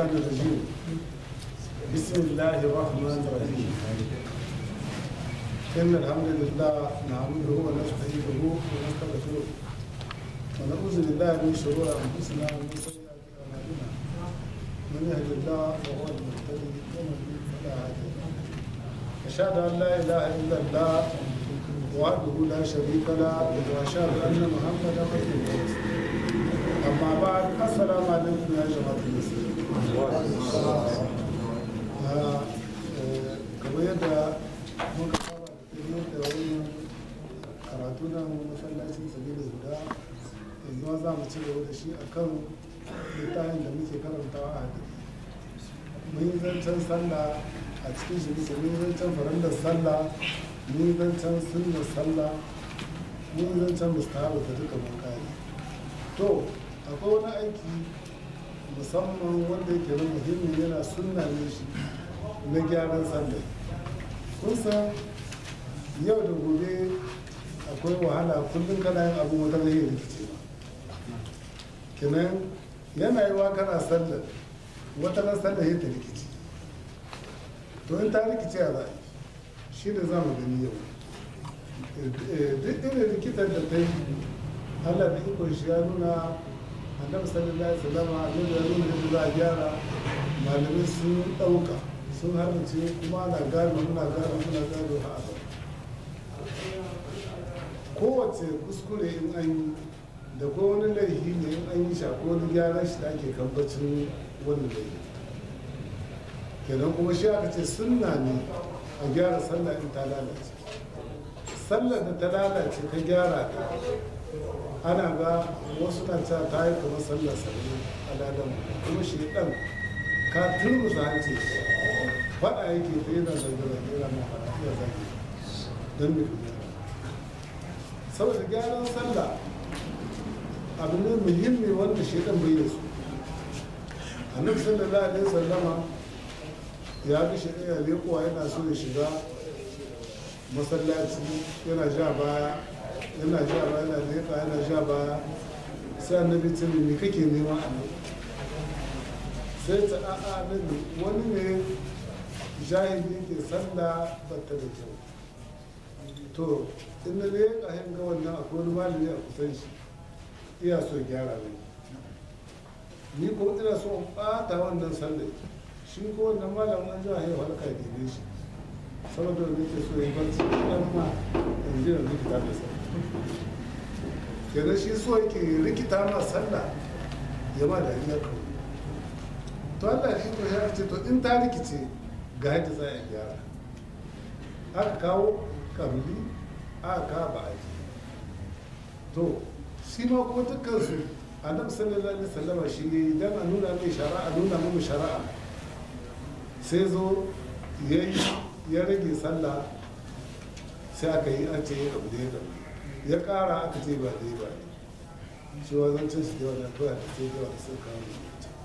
الشيطان الرجيم بسم الله الرحمن الرحيم إن الحمد لله نعمده ونستعينه ونستغفره ونعوذ بالله من شرور أنفسنا ومن سيئات أعمالنا من يهد الله فهو المهتدي ومن يضلل فلا هادي له أشهد أن لا إله إلا الله وحده لا شريك له وأشهد أن محمدا رسول الله أما بعد السلام عليكم يا جماعة المسلمين kamar yadda muka saba da tafiyar da wani karatu na masallacin sabirin guda yanzu ma za mu ci gaba da shi a kan littafin da muke karantawa a hadisi mun yi zancen sallah a cikin shi bisa mun yi zancen farandar sallah mun yi zancen sunnar sallah mun yi zancen mustahabu da duka mun kare to akwai wani aiki musamman wanda yake na muhimmi yana sunna ne shi na gyaran sallah kun san yau da gobe akwai wahala kullum kana yin abu wata zai rikice ba kenan yana yi wa kana sallar wata na sallar ya ta rikici to in ta rikice a za shi da za mu gani yau duk irin rikitar da ta yi allah da ikon shi ya nuna annabi sallallahu alaihi wasallam annabi ya nuna yadda za a gyara malamai sun ɗauka sun harbace kuma na gado muna gado muna gado a abin kowace kuskure in an yi da ko wani laifi ne in an yi shi ko wani gyaran shi da ake kambacin wani laifi kenan kuma shi aka ce sunna ne a gyara sallah in ta lalace sallar da ta lalace ka gyara ta ana ga wasu na ta ta yi kuma sallar sallah aladan kuma shi dan ka turmusa hanci faɗa yake ta yana zage-zage yana ma faɗa iya zage don da kuma saboda gyaran sallah abu ne muhimmi wanda shi dan bai da su annabi sallallahu alaihi wasallama ya ga shi ɗaya leƙuwa yana so ya shiga masallaci yana ja baya yana ja baya yana leƙa yana ja baya sai annabi ce me kake nema a nan sai ta a'a annabi wani ne jahili ke sallah batta da kyau to in na leƙa hin ga wannan akwai wani malami a kusan shi iya so gyara ne ni ko ina so in ɓata wannan sallah shi ko wannan malamin an jiwa ya halka ya debe shi saboda wanda ke so ya yi barci ɗan ma in ji da rikita da sa kenan shi so yake rikita ma sallah ya ma da iya kawai to Allah shi to ya ce to in ta rikice ga yadda za a gyara aka kawo kabili aka kawo ba'aji to shi ma kuma dukkan su annabi sallallahu alaihi wasallama shi ne dan a nuna mai shari'a a nuna mai shari'a sai zo ya ya rage sallah sai aka yi an ce ya abu da ya gaba ya kara aka ce ba dai ba ne shi wa zan cin su da wannan kawai da sai yawa da sun kawo da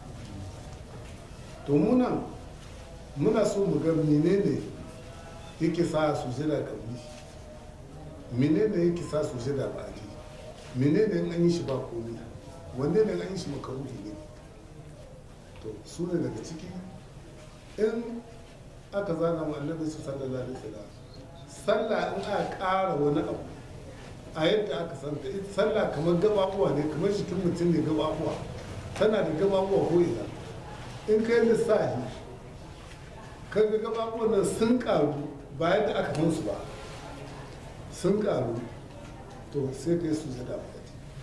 to munan muna so mu ga menene yake sa su jira kabli menene yake sa su jira ba ji menene in an yi shi ba komi wanne ne an yi shi makaruhi ne to su ne daga ciki in aka zana mu annabi su sallallahu alaihi wasallam sallah in aka ƙara wani abu a yadda aka santa ita sallah kamar gababuwa ne kamar jikin mutum ne gababuwa tana da gababuwa ko ina in kai lissafi kaga gababuwan nan sun karu ba yadda aka musu ba sun karu to sai kai su zada ba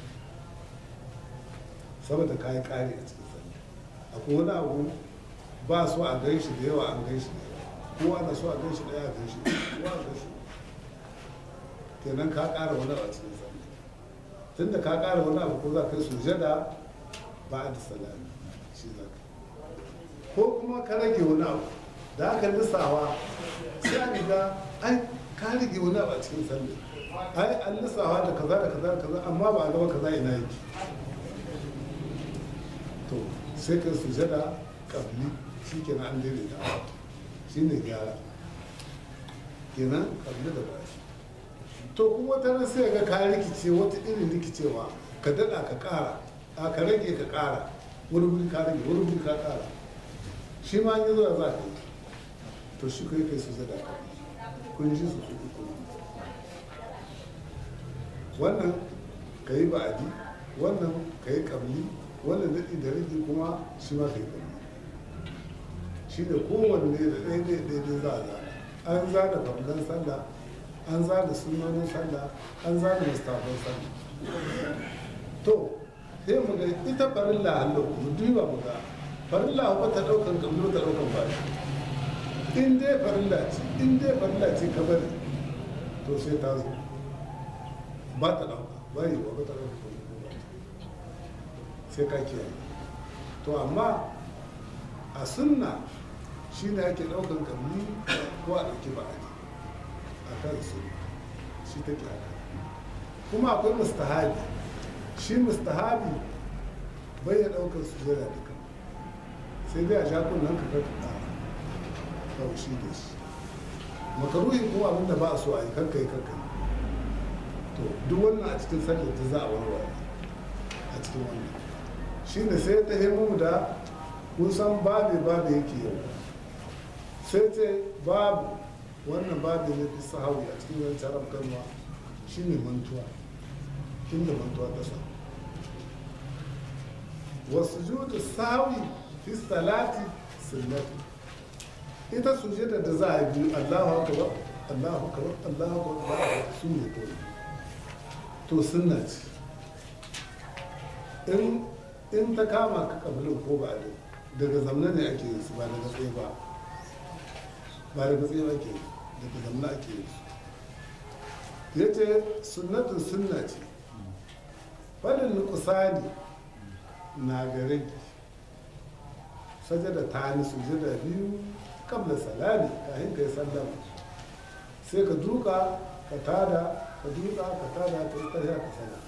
saboda kayi kare a cikin sallah akwai wani abu ba so a gan shi da yawa an gan shi da yawa kowa na so a gan shi da yawa gan shi kowa a gan shi kenan ka ƙara wani abu a cikin sallah tunda ka ƙara wani abu ko za ka yi sujada ba da salami shi za ka ko kuma ka rage wani abu da aka lissawa sai a riga ai ka rage wani abu a cikin sallah ai an lissawa da kaza da kaza da kaza amma ba a gaba kaza ina yake to sai ka sujada kabli shi kenan an daidaita shi ne gyara kenan kabli da bashi to kuma ta nan sai ga ka rikice wata irin rikicewa ka daɗa ka ƙara a ka rage ka ƙara wani wuri ka rage wani wuri ka ƙara shi ma an yi zuwa za ka yi to shi kai kai su zada ka kun ji su su uku wannan ka yi ba'adi wannan ka yi kabli wannan daɗi da rigi kuma shi ma ka yi kabli shi da kowanne da ɗaya ɗaya ɗaya za a zana an zana farlan sallah an zana sunanin sallah an zana mustafan sallah to sai mu ga ita farilla hallo mu duba mu ga farilla ba ta ɗaukan kabli ta ɗaukan bashi in dai farilla ce in dai farilla ce ka bari to sai ta zo ba ta ɗauka ba yi wa ba ta ɗauka sai ka kiyaye to amma a sunna shi ne ake ɗaukan kamni ko a ɗauki ba'adi a kan su shi take haka kuma akwai mustahabi shi mustahabi bai ya ɗaukar su jira duka sai dai a sha kunnen ka karka ɗara kawai shi da shi makaruhi kuma abin da ba a so a yi karka yi karka yi to duk wannan a cikin sallar ta za a warware a cikin wannan shi ne sai ta himu da kusan babe babe yake yau sai ce babu wannan babu ne fi sahawi a cikin wani taron kanwa shi ne mantuwa inda mantuwa ta sa wasu judu sahawi fi salati sunnati ita sujada da za a biyu allahu akbar allahu akbar allahu akbar su ne kawai to sunna ce in in ta kama ka kabilin ko ba ne daga zamna ne ake yin su ba daga tsaye ba ba daga tsaye ake yi daga zamna ake yin su ya ce sunnatun sunna ce fadin nukusani na ga rage sajada ta ni sujada biyu kabla salami kayan kai sallama sai ka duka ka tada ka duka ka tada ka yi tafiya ka sallama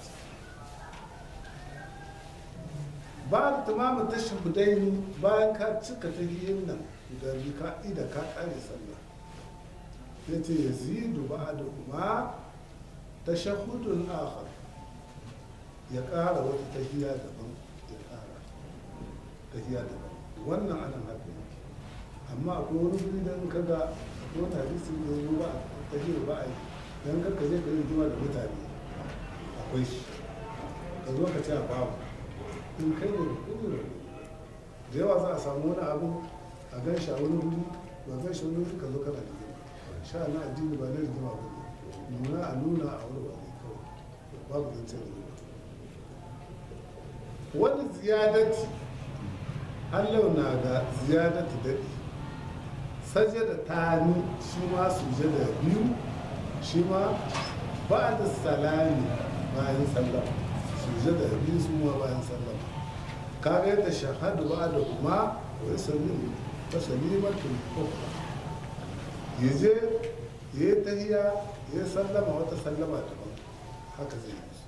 ba da tumamin tashin budaini bayan ka cika ta yin nan da bi ka ida ka kare sallah ya ce ya zidu ba da kuma ta shahudun akhar ya kara wata tahiya daban ya kara tahiya daban wannan anan haka yake amma akwai wani guri da in kaga akwai wani hadisi da ya zo ba a tahiyar ba a yi don karka je ka yi rigima da mutane akwai shi ka zo ka ce a babu in kai ne da da yawa za a samu wani abu a gan shi a wani wuri ba gan shi wani wuri ka zo kana rigima sha na addini ba na rigima ba ne nuna a nuna a wani ba ne kawai babu zancen rigima wani ziyadati hallau na ga ziyadati daɗi sajada ta ni shi ma sujada biyu shi ma ba da salami bayan sallama sujada biyu su ma bayan sallama kaga yadda shahadu ba da kuma wai sallin ta salimatul ukhra yaje ya tahiya ya sallama wata sallama daban haka zai yi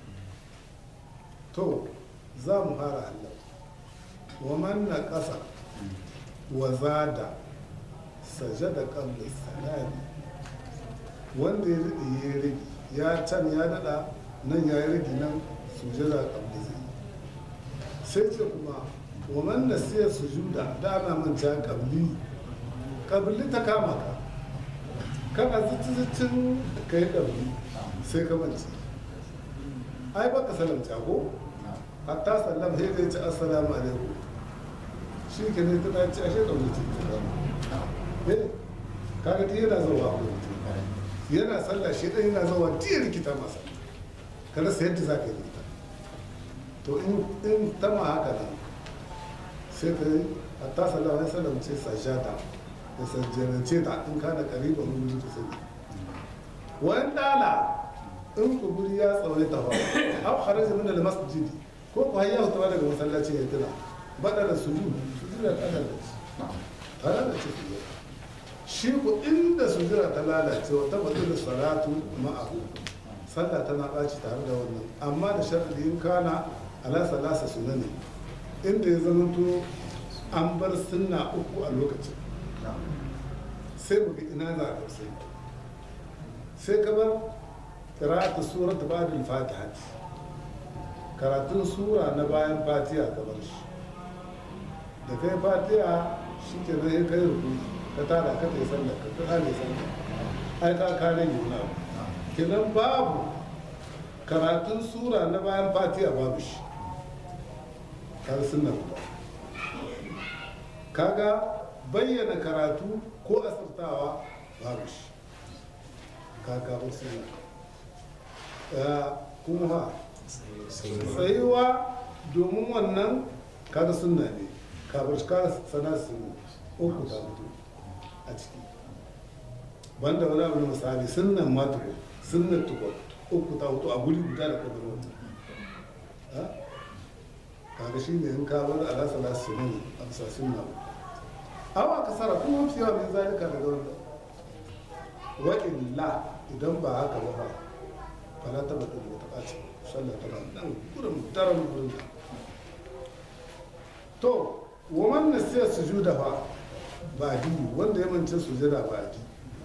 to za mu fara Allah wa man naqasa wa zada sajada qabla salami wanda ya rike ya rage ya can ya dada nan ya yi rage nan sujada qabla zai sai ce kuma wa man nasiya sujuda da ana manta qabli qabli ta kama ka kana zuci-zucin ka yi qabli sai ka mance ai baka salamta ko hatta sallam sai zai ci assalamu alaikum shi ke ne ta ci ashe ɗauki ce ta zama eh kaga ta yana zuwa ko yana sallah shi ɗan yana zuwa tiya rikita masa ka rasa yadda za ka yi rikita to in ta ma haka nan sai ka yi hatta sallam ya sallam ce sajada da sajjarance ta in kana kariba mun ta sani wani dala in kuburi ya tsawaita ba au kharaja min al-masjidi ko ku hayya ta daga masallaci ya tuna bada da sujud sujud da kada da ta lalace sujud shi ku inda sujud ta lalace wa ta bada salatu ma'ahu sallah tana baci tare da wannan amma da sharadi in kana ala salasa sunani inda ya zama to an bar sunna uku a lokacin sai mu ga ina za a sai sai ka bar qira'atu surat ba'd al-fatihah karatun sura na bayan fatiha ka bar shi da kai fatiha shi ke nan ya kai ruku ka tada ka ta yi sallah ka ta yi sallah ai ka kare ne wani abu kenan babu karatun sura na bayan fatiha babu shi kar sunna guda kaga bayyana karatu ko asirtawa babu shi kaga ba sunna kuma ha tsayuwa domin wannan kaga sunna ne kafin ka sana su uku ta mutu a ciki banda wani abu na misali sunnan ma tuko sunnan tuko uku ta mutu a guri guda da kabin wata kaga shi ne in ka bar ala sala sunan a bisa sunna awa kasara kuma mafi yawa min zalika daga wanda wa illa idan ba haka ba ba fala ta bata da ta ɓaci sallah tana nan gurin daren gurin da to wa man nasiya sujuda fa badi wanda ya mance sujada badi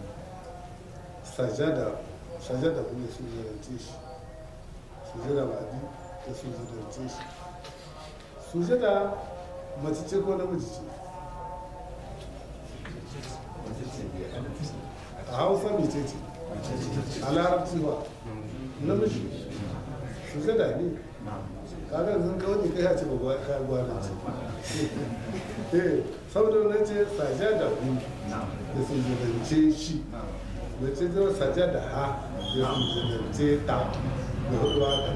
sajada sajada kuma sujadance shi sujada badi ta sujadance shi sujada mace ce ko namiji ce a hausa mace ce a larabci ba namiji sujada ne kaga yanzu ka wani kai ya ce ba ka gwada ce eh saboda wannan ce sajada ku da sujadance shi mace zama sajada ha da sujadance ta da hudu haka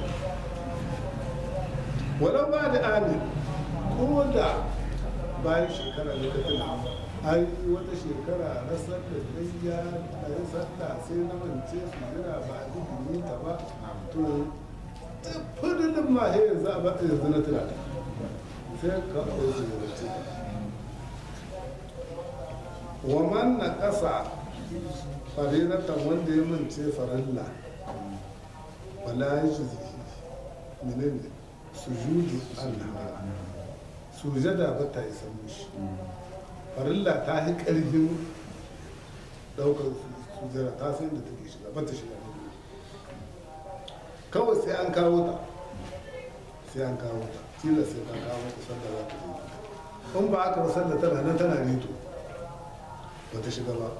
wadda ba da amin ko da bayan shekara da ta tuna ai wata shekara na sallar layya a yi sallah sai na mance su jira ba a duk ta ba to fadilin ma he yanzu a baka yanzu na tuna sai ka ɗau su da ce wa man na ƙasa farilatan wanda ya mance farilla wala ya shi menene sujudu Allah sujada ba ta isa mushi farilla ta yi ƙarfin ɗaukar sujada ta san da take shiga ba ta shiga kawai sai an kawo ta sai an kawo ta tilas sai ka kawo ta sanda za ta yi in ba aka rasar da tana nan tana rito ba ta shiga ba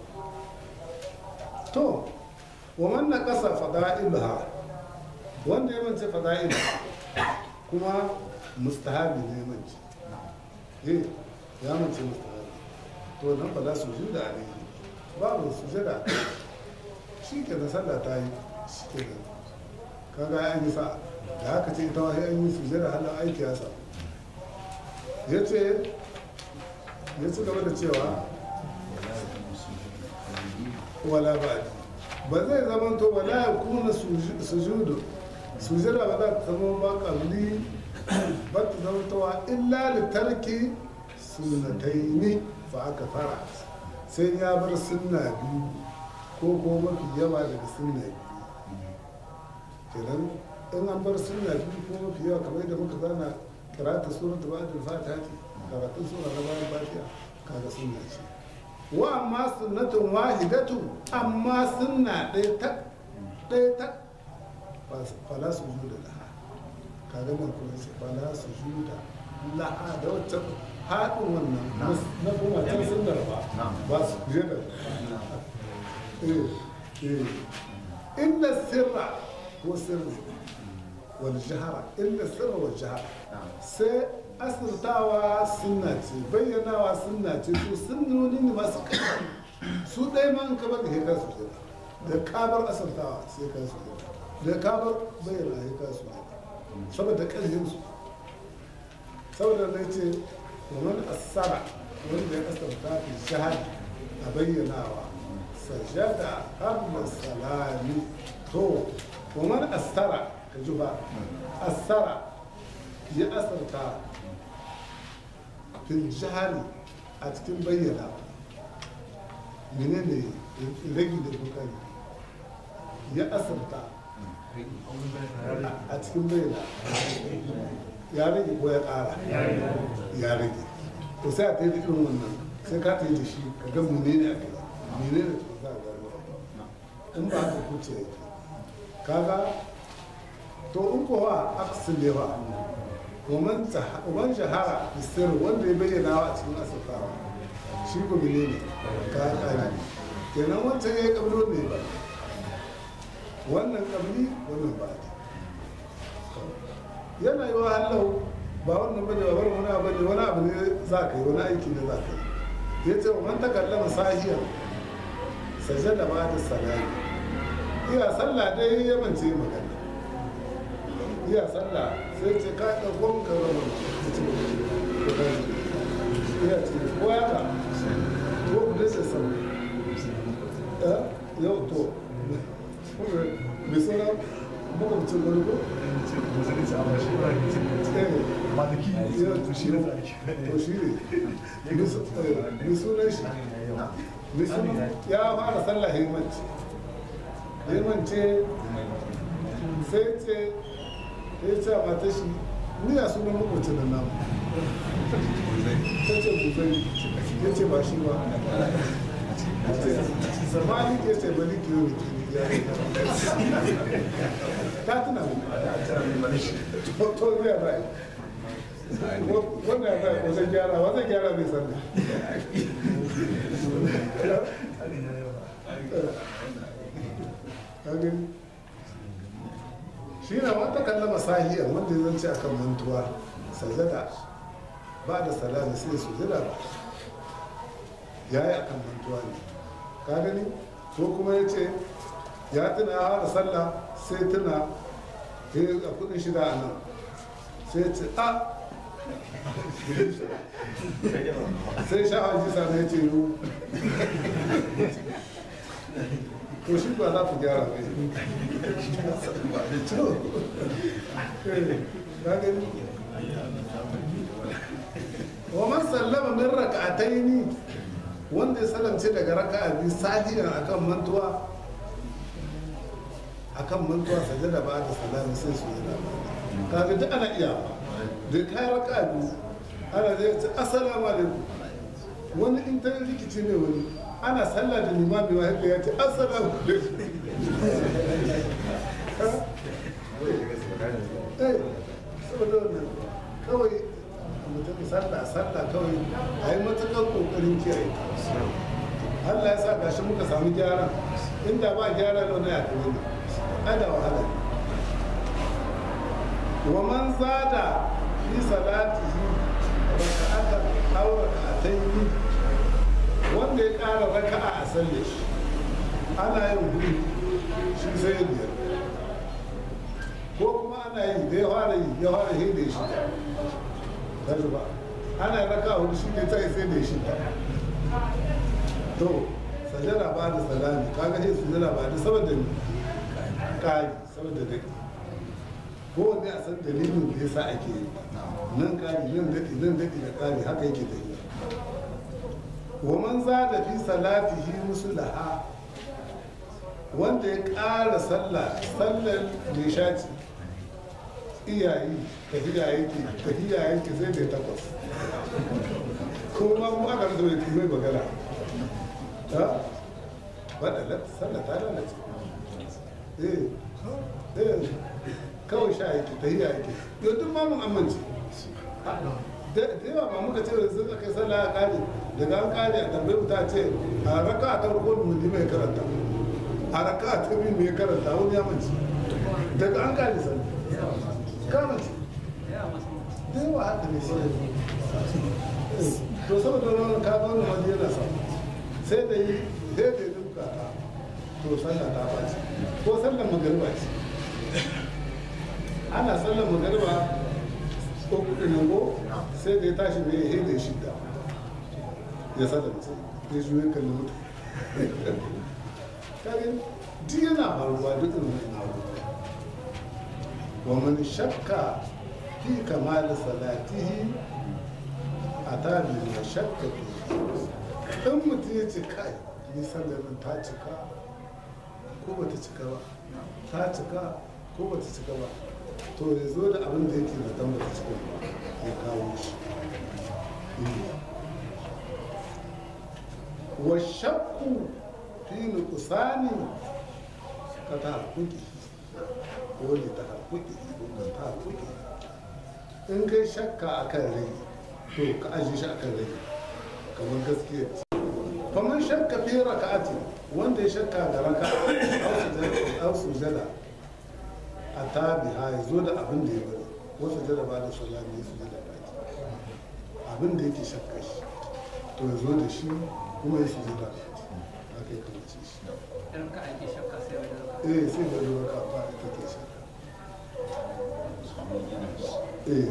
to wa manna ƙasa fada'iluha wanda ya mance fada'iluha kuma mustahabi ne manci eh ya mance mustahabi to nan ba za su ji da ne babu su jira shi ke da sallah ta yi shi ke da kaga an yi sa da haka ce ita wahai an yi su jira halin aiki ya sa ya ce ya ci gaba da cewa wala ba ba zai zama to wala ya kuna sujudu sujada ba za ta zama ba kabli ba ta zama tawa illa da tarki sunnataini fa aka fara sai ya bar sunna biyu ko ko mafi yawa daga sunna biyu kenan in an bar sunna biyu ko mafi yawa kamar yadda muka zana karata surat ba da fata ce karatun sura na bayan fatiha kaga sunna ce wa amma sunnatun wahidatu amma sunna ɗaya tak ɗaya tak fala su juda laha kaga nan kuma ce fala su juda laha da wacce haɗin wannan na kuma can sun ba ba su juda inda sirra ko sirri wal jihara inda sirra wal jihara sai asirtawa sunna ce bayyanawa sunna ce to sunnoni ne masu ƙarfi su ɗaya man kamar da hekar su jira da kabar asirtawa sai ka su jira da kabar bayyana hekar su jira saboda ƙarfinsu saboda na ce ومن أثر wanda ya kasanta fi shahada a bayyanawa sajada qabla salami to ومن أثر كجبا أثر ya asarta fil jihari a cikin bayyana menene ragi da bukari ya asarta a cikin bayyana ya rage ko ya ƙara ya rage to sai a ta yi da irin wannan sai ka ta yi da shi ka ga menene a kai menene to za a gano in ba haka kuce yake kaga to in kowa aksin ne ba ومن shahara bisir wanda ya bayyana a cikin asirtawa shi ko mene ne ka kare kenan wancan ya yi kablo ne ba wannan kabli wannan ba yana yi wa hallau ba wannan bane ba bar wani abu ne wani abu ne za ka yi wani aiki ne za ka yi ya ce wa man takallama sahiyar sajada ba da salami iya sallah dai ya mance magana iya sallah sai ce ka ɗauko ka zama ya ce ko ka ji iya ce ko ya ka ko ku dace sama ya yau to mai sauran makwabcin wani ko to shi ne mai sunan shi mai sunan ya fara sallah himanci himanci sai ce ya ce a mata shi ni a sunan makwabcin nan namu ta ce buzari ya ce ba shi ba zamani ke ce bali kiyo ta tuna mu to zai bai wannan ya bai wajen gyara wajen gyara bai san shi na wata kallama sahiyar wanda ya zance akan mantuwa sajada ba da salami sai su jira ba ya yi akan mantuwa ne ka gani ko kuma ya ce ya tuna ya hada sallah sai tuna a kudin shida a nan sai ya ce a sai sha haji sana ya ce yiwu to shi ba za ku gyara mai ka gani wa man sallama min raka'ataini wanda ya salamce daga raka'a biyu sajiyan akan mantuwa akan mantuwa sajada ba da salami sai su yana kaga duk ana iya ba da kai raka'a biyu ana zai ce assalamu alaikum wani in ta rikici ne wani ana sallah da limami wa haka ya ce assalamu alaikum eh saboda wannan kawai mutum sallah sallah kawai a yi matuƙar ƙoƙarin kiyaye Allah ya sa gashi muka samu gyara inda ba gyara da wani yaƙi ne ada wahala wa man zada fi salatihi raka'atan aw raka'atayn wanda ya ƙara raka'a a sallar shi ana yin hudu shi sai biyar ko kuma ana yi da ya fara yi ya fara yi da shi kaji ba ana raka hudu shi ne ta sai da shi to sajada ba da salami kaga sai sajada ba da saboda ne kari saboda da ko wanda a san dalilin da yasa ake yi nan kari nan daɗi nan daɗi da kari haka yake da yi wa man zada fi salatihi musulaha wanda ya ƙara sallah sallar nishati iyayi tafiya yake tafiya yake sai da takwas kuma mu aka rasa mai mai magana ta wadda sallah ta lalace eh eh kawai sha yake tafiya yake yau duk ma mun amince da yawa ba muka ce da sun kai sallah a kare daga an kare a tambayi ta ce a raka ta farko mu ne mai karanta a raka ta biyu mai karanta wani ya mace daga an kare sallah kama ce da yawa haka ne sai to saboda wani ka ga wani wani yana samu sai da yi sai da yi bukata to sallah ta bace ko sallar magariba ce ana sallar magariba ko kuɗi ne ko sai da ya tashi mai ya da shida ya salamce ya juye kalli mutu kagin duk yana faruwa duk irin wani abubuwa ومن شك في كمال صلاته أتى بما شك فيه in mutum ya ce kai ni sallar nan ta cika ko ba ta cika ba ta cika ko ba ta cika ba to ya zo da abin da yake zaton ba ta cika ba ya kawo shi wa shakku fi nuqsani ka ta hakuki ko ne ta hakuki ko ta hakuki in kai shakka akan rai to ka ajiye shi akan rai kamar gaskiya faman shakka fi raka'ati wanda ya shakka da raka'a aw sujada a tabi ha ya zo da abin da ya bari wasu jada ba da salami su jada baki abin da yake shakka shi to ya zo da shi kuma ya su jada baki haka ya kamace shi idan ka ake shakka sai wani zaka eh sai da ruwa ka fara take shakka eh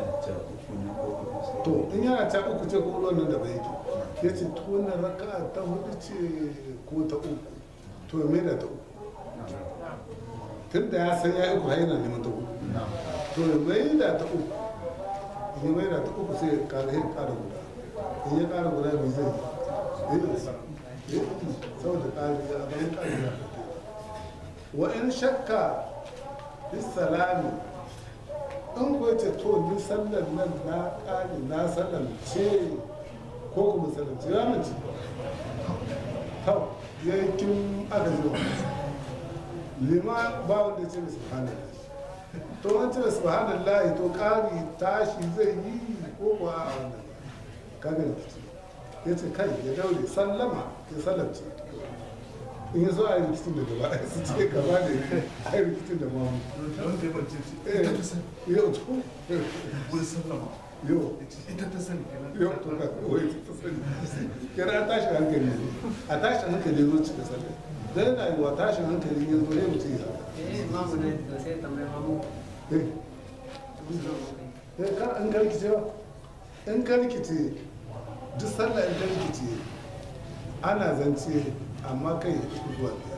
to in yana ta uku ce ko nan da bai yake ya ce to wannan raka'a ta hudu ce ko ta uku to ya maida ta uku tun da ya san ya yi uku har yana neman ta uku to ya maida ta uku in ya maida ta uku sai ya kara ya kara guda in ya kara guda mai zai yi saboda kari ya abin kari ya wa in shakka bis salami in ko ce to ni sallar nan na kare na sallar ce ko kuma sallar ce ya mace hau ya yi kin aka zo lima ba wanda ce subhanallah to an ce subhanallah to kari tashi zai yi ko ko a wannan kaga rikici ya ce kai ya daure sallama ya sallamce in ya zo a yi rikicin da gaba su ce gaba da a yi rikicin da mamu wanda ya mace ce Eh, ita ta sani yau to wurin sallama yau ita ta sani kenan yau to ka wai ta sani kira a tashin hankali ne a tashin hankali ya zo cika sallah dan yana yi wa tashin hankali ya zo ya mutu ya sallah eh mamu ne da sai tambayar mamu eh musu nan mu kai eh kar an karkice ba in karkice duk sallah in karkice ana zance amma kai ya fi zuwa biyar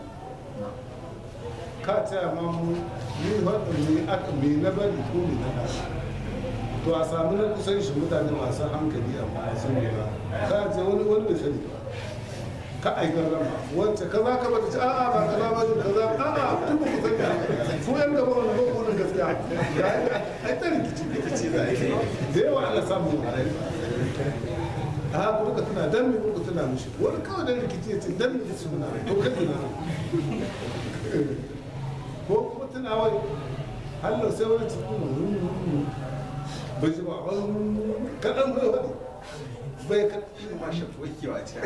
ka ce amma mu ni wadda me aka me na bari ko me na tashi to a samu na kusan shi mutane masu hankali amma a sani ba ka ce wani wani bai sani ba ka aikar rama wacce kaza ka bata ce a'a ba kaza ba kaza a'a duk ba ku sani su yan gaba wani ba wani gaskiya ga ai ta rikici rikici da ake da yawa ana samun a haka kuka tuna dan me kuka tuna mishi wani kawai dan rikici ya ce dan me kuka tuna to kai tuna ko kuma tuna wai hallo sai wani cikin bai ji ba kaɗan bai wani bai ka ma shafi wakewa ce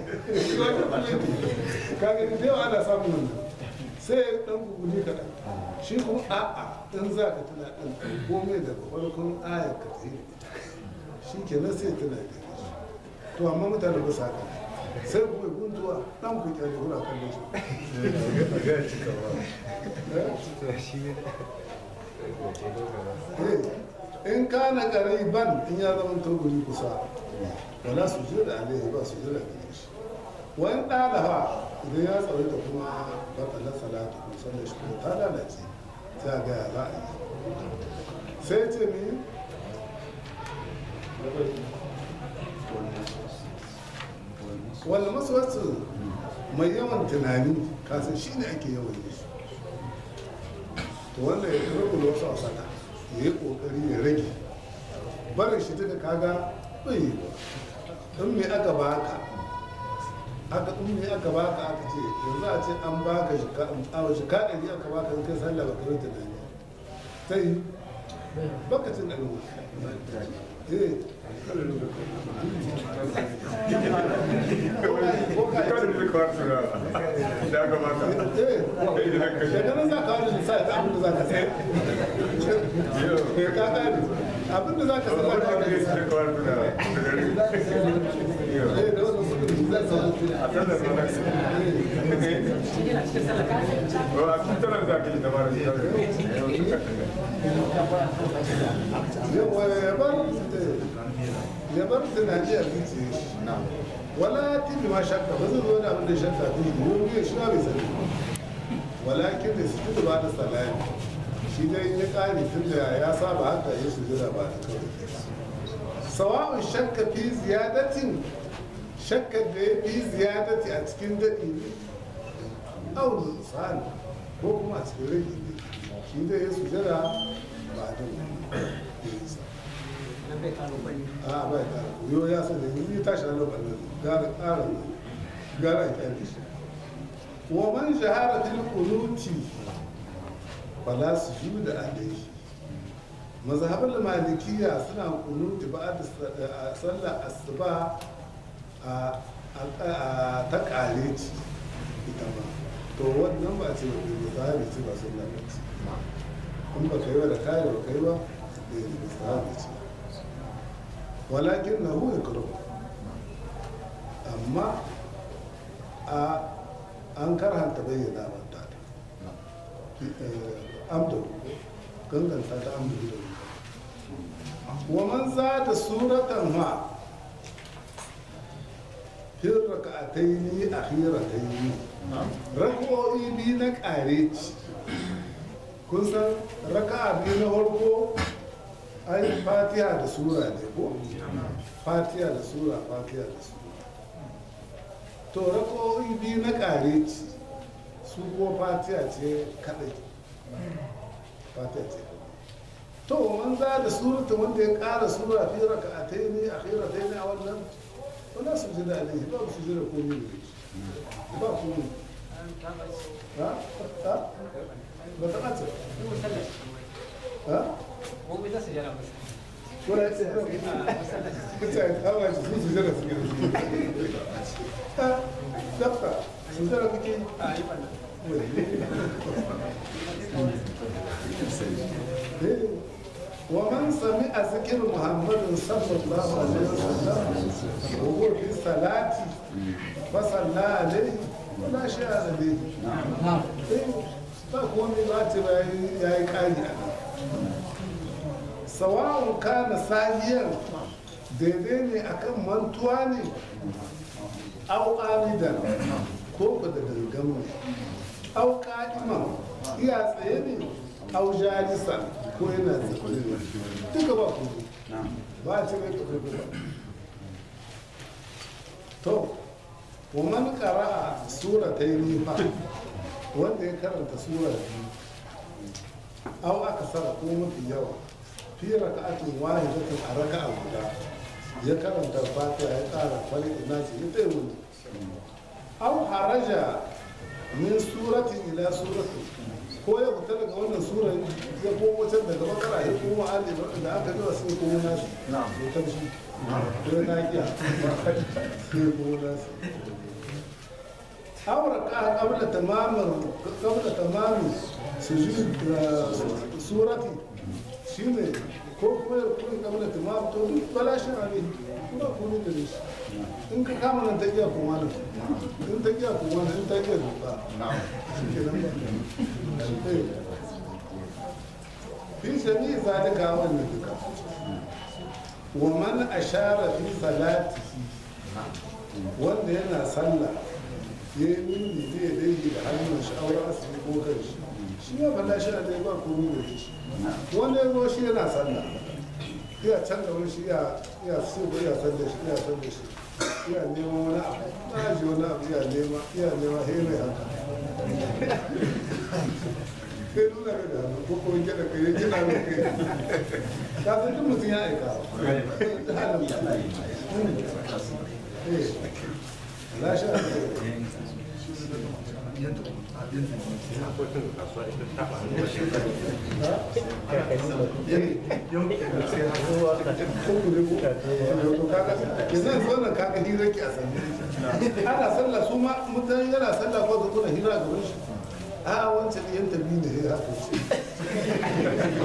kaga da yawa ana samun wannan sai dan guguli kaɗan shi kuma a'a in za ka tuna ɗan komai daga farkon ayar ka tsaye da ita shi kenan sai tuna da shi to amma mutane ba su haka sai kuma guntuwa ɗan ku kyale kuna kallon shi Eh, in kana ban in ya zama to guri kusa wala su je da alaihi ba su je da gare shi wani ɗalafa idan ya tsaro da kuma batsalar salatu ko sallar shi ko ta lalace sai a ga ya za a yi sai ce mi wanda masu wasu mai yawan tunani kasan shi ne ake yawan yi shi to wanda ya rabu wasu a sata ya yi kokari ya rage barin shi duka kaga bai yi ba in me aka baka aka in me aka baka aka ce yanzu a ce an baka shi ka a shi ka ɗari aka baka in kai sallah ba kai tunani ta yi baka cin ɗari eh ko ka yi daga nan za ka wani lissafi ta abin da za ka sai ka gane abin da za ka sai za ka gane lissafi eh da wannan kudin za ka shi yana cikin sallah yawa ya bar ya bar tunani a zuciya shi wala tibi ma shakka ba zai zo da abin da shakka ta yi domin ya shi na bai sani walakin da su da ba da salami shi dai ya kare tun da ya saba haka ya su jira ba da kawai sawa'un shakka fi ziyadatin shakkar da ya fi ziyadati a cikin daɗi ne au misali ko kuma a cikin rage ne shi dai ya su jira ba da ya yi sa nan bai karo bane a bai kara yo ya sani yanzu ya tashi na lokacin gara kara gara ya kyale shi wa man shahara fil qunuti fala sujuda alayhi mazhabul malikiya suna kunuti ba da sallar asuba a a ta kare ci ita ma to wannan ba ce ba za a ce ba sun lalace in ba ka yi wa da kare ba ka yi ba da yi ba za a ce walakin na hu ikram amma a an karhanta bayyana manta ta amdu ganganta ta amdu da wa man za da suratan ma fin raka'ataini akhirataini raka'o'i biyu na ƙare ci kun san raka'a biyu na farko ai fatiha da sura ne ko fatiha da sura fatiha da sura to raka'o'i biyu na ƙare ci su ko fatiha ce kadai fatiha ce to man za da surata wanda ya ƙara sura fi raka'ataini akhirataini a wannan wala su jira alaihi ba su jira komai da ba komai ha ha ba ta ɓace ha wala ya ce kusa ya kama shi su su jira su gina ha dabta su jira kuke ومن سمع ذكر محمد صلى الله عليه وسلم وهو في الصلاة فصلى عليه ولا شيء عليه نعم ba komai ba ce ba ya yi ƙari a nan sawa'un kana sahiyar daidai ne akan mantuwa ne au amidan ko ku da gangan ne au ka'iman iya tsaye ne au jalisan ko yana zaune ne duka ba ku ba a ce mai ka ba to wa man qara'a suratayn fa wanda ya karanta sura biyu aw aka sara ko mafi yawa fi raka'atin wahidatin a raka'a guda ya karanta fatiha ya ƙara kwalik nasi ya tsaye wani aw haraja min suratin ila suratin ko ya fita daga wannan sura ya komo can daga bakara ya komo ali da aka gaba sai komo nasi ya tamshi ko ya nakiya sai komo nasi aura ka qabla tamamar qabla tamami sujud surati shine ko kuma ya kuma qabla tamam to duk balashin ali kuma kuma da shi in ka kama nan ta iya kuma nan in ta iya kuma nan in ta iya duka shi ke nan ba fi sami zalika wannan duka wa man ashara fi salatihi wanda yana sallah ya yi nuni zai daidai da hannun shi auren asiri ko kan shi shi ya falla shi a dai ba komi da shi wanda ya zo shi yana sallah iya can da wani shi iya so ko iya sallah shi iya sallah shi iya neman wani abu na ji wani abu iya nema iya nema he mai haka sai nuna mai da hannu ko kuma gina kai ya gina mai kai ka san duk mutum ya aika ta halin la sha yanzu wannan kaga hira ki a sannan ana sallah su ma mutane yana sallah ko su kuna hira ga wani a wancan yan tabi ne ya haka ce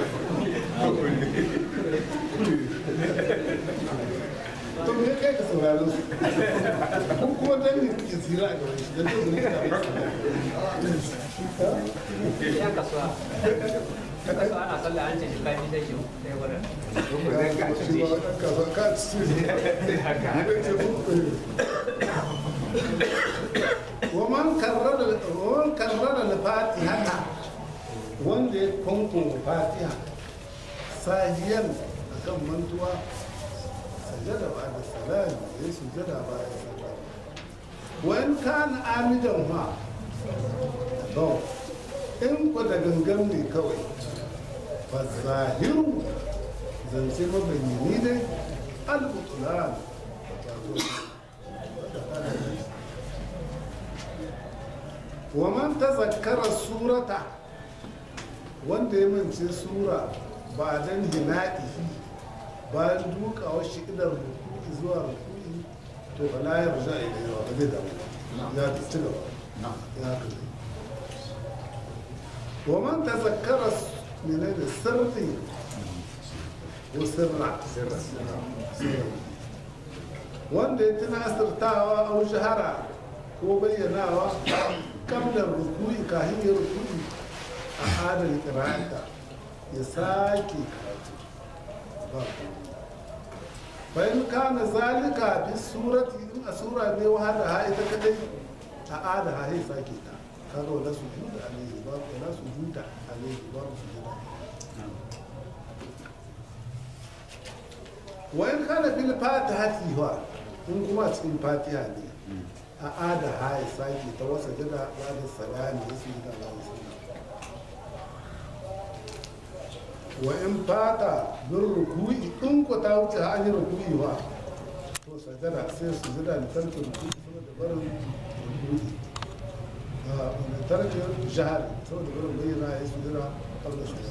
to me kai ka sauraron su ko kuma dan ne kike tsira a gaban shi dan to ne ka ya kasuwa kasuwa ana sallah an ce shi kafi sai shi sai wurin ومن كرر ومن كرر الفاتحة wanda ya kwankwan fatiha sahiyan a kan mantuwa sajada ba da salami ya sujada ba da salami wani kan amidan ma don in ku da gangan ne kawai fa zahiru zance mabayyani dai al-butlan wa man tazakkara surata wanda ya mance sura ba dan hinaɗi bayan dukawa shi idan ruku'i zuwa ruku'i to fa la yarja ilayhi wa ba zai damu ba ya ci gaba ya haka zai wa man tazakkara menene sirri ko sirra sirra wanda ya tuna asirtawa au shahara ko bayyanawa kamlar rukui kahin ya rukui a adal kira'ata ya sake karatu ba bayan kana zalika fi surati in a sura ne wa hada ha ita kadai a ada ha ya sake ta kaga wala su juda alaihi ba wala su juda alaihi ba su juda wa in kana fil fatihati wa in kuma cikin fatiha ne a ada ha ya sake ta wasa jada ba da salami ya su da Allah wa in fata bin ruku'i in ku ta wuce ha an yi ruku'i wa to sajada sai su jada da tarkin ruku'i saboda barin ruku'i da tarkin jihar saboda barin bayyana ya su jada kabla shi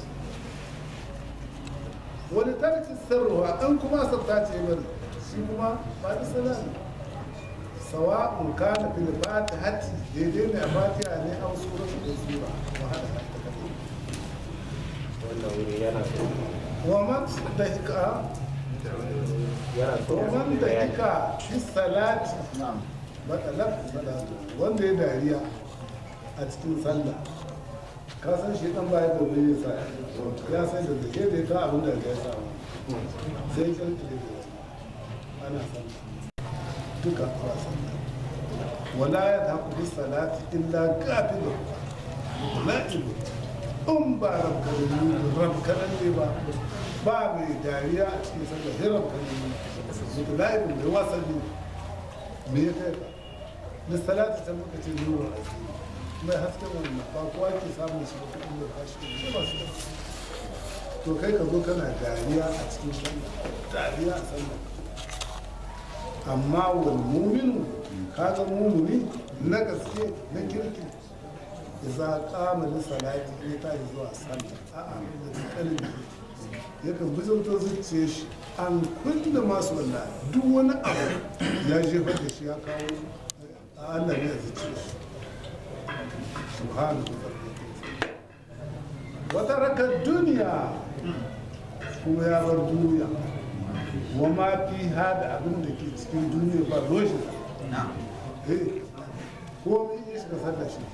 wani tarkin sarruwa an kuma sabta ce bari shi kuma ba da salami sawa'un kana fil fatihati daidai ne a fatiha ne an sura su sura wa hada ta kadai wannan wuri yana so wa man dahika yana so wa man dahika fi salati matsalar salatu wanda ya dariya a cikin sallah ka san shi dan baya da bai sa ya san da ke da ka abin da ya samu sai kan da ana sallah duka a sallah wala ya taku bi salati illa gafilu la'ibu in ba rabkanan ne ba ba mai dariya a cikin sallah sai rabkanan ne mutu la'ibu mai wasanni me ya kai ka da salati ta muka ce nuna a cikin mai hasken wannan ba kowa ke samun shi ba kuɗin da kashi ne ba su da to kai ka zo kana dariya a cikin sallah dariya a sallah amma wal muminu kaga mumuni na gaske na kirki idza qama li salati ne ta yi zuwa sallah a'a da kalbi yakan bizanto zuciye shi an kulle masu wallahi duk wani abu ya jefa da shi ya kawo a Allah ne ya zuciye shi subhanahu wa wata rakar duniya kuma ya bar duniya wa ma fi hada abin da ke cikin duniya ba roshin eh ko min yi shiga sallar shi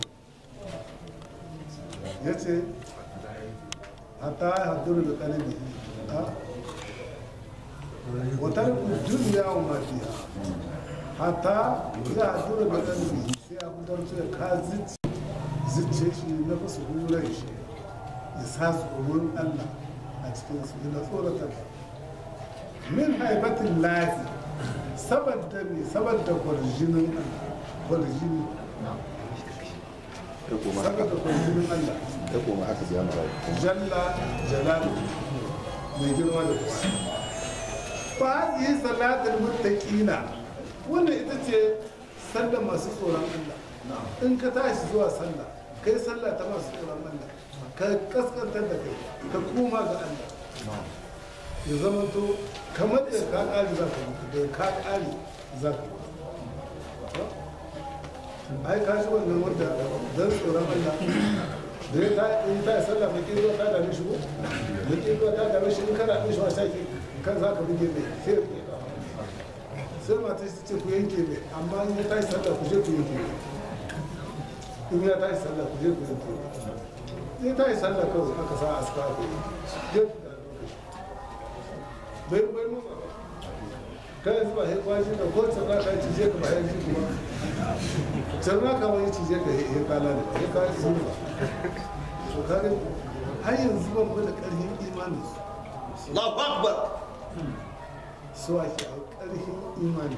ya ce hatta ya hadduru da kalibi wata duniya wa ma fi hatta ya hadduru da kalibi sai ya fitar da ka zice shi na fasu hurai shi ya sa tsoron allah a cikin su yana tsoratar min haibatin lafi saboda ne saboda kwarjinin kwarjini ta koma saboda kwarjinin Allah ta koma haka biya mara jalla jalalu mai girma da kuwa ba yi salatul muttaqina wannan ita ce sallar masu tsoron Allah in ka tashi zuwa sallah kai sallah ta masu tsoron Allah ka kaskantar da kai ka koma ga Allah ya zama to kamar da ka ƙari za ka mutu da ka ƙari za ka mutu ai ka shi wannan wanda don tsoron Allah da ya ta in ta yi sallah mai kirwa ta dame shi ko mai kirwa ta dame shi in kana ɗin shi wasa ke kan za ka buge mai sai ya buge ka. sai mata shi ce ku yanke mai amma in ya ta yi sallah ku je ku yanke mai in ya ta yi sallah ku je ku yanke mai in ta yi sallah kawai aka sa aska ku yi je ku da lokaci bai bai motsa ba kai yanzu ba sai kwashi da ko tsirra ka cije ka ba ya ji kuma tsirra ka wani cije ka ya kala da ya kala da zuwa to kaga har yanzu ban mu da karfin imanin su Allahu Akbar. su ake a karfin imani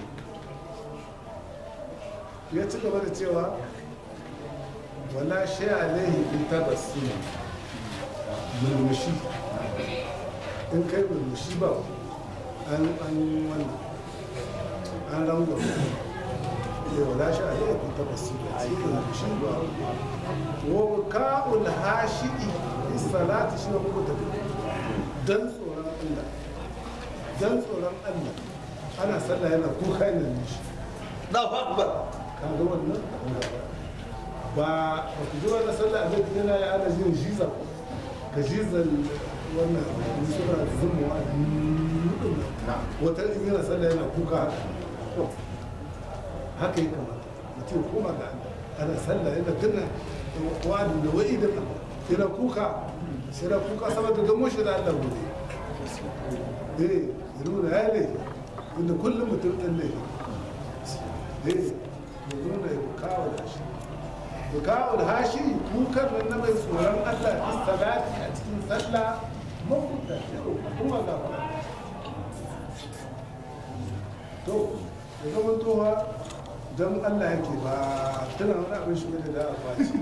ya ci gaba da cewa wala shi alaihi bi tabassum murmushi in kai murmushi ba an an wannan an rangon ya wala shi alaihi bi tabassum cikin murmushi ba wa ka'ul hashi'i fi salati shi wa muku dan tsoron Allah dan tsoron Allah ana sallah yana kuka yana nishi Allahu akbar ka ga wannan ba ba ku ji wannan sallah a zai yana ya ana jin jiza ka jizan wannan suna zumuwa wata in yana sallah yana kuka haka haka yi kamata mutum kuma ga ana sallah yana tunna wa'adin da wa'i da yana kuka sai na kuka saboda gamo shi da Allah gobe eh ya nuna ya laifi inda kullum mutum ɗan laifi eh ya nuna ya kawo da shi ya kawo da hashi kukan nan na mai tsoron Allah fi salati a cikin sallah mafuta kuma ga fara to ya zama towa don Allah yake ba tana wani abin shi da da a kwaci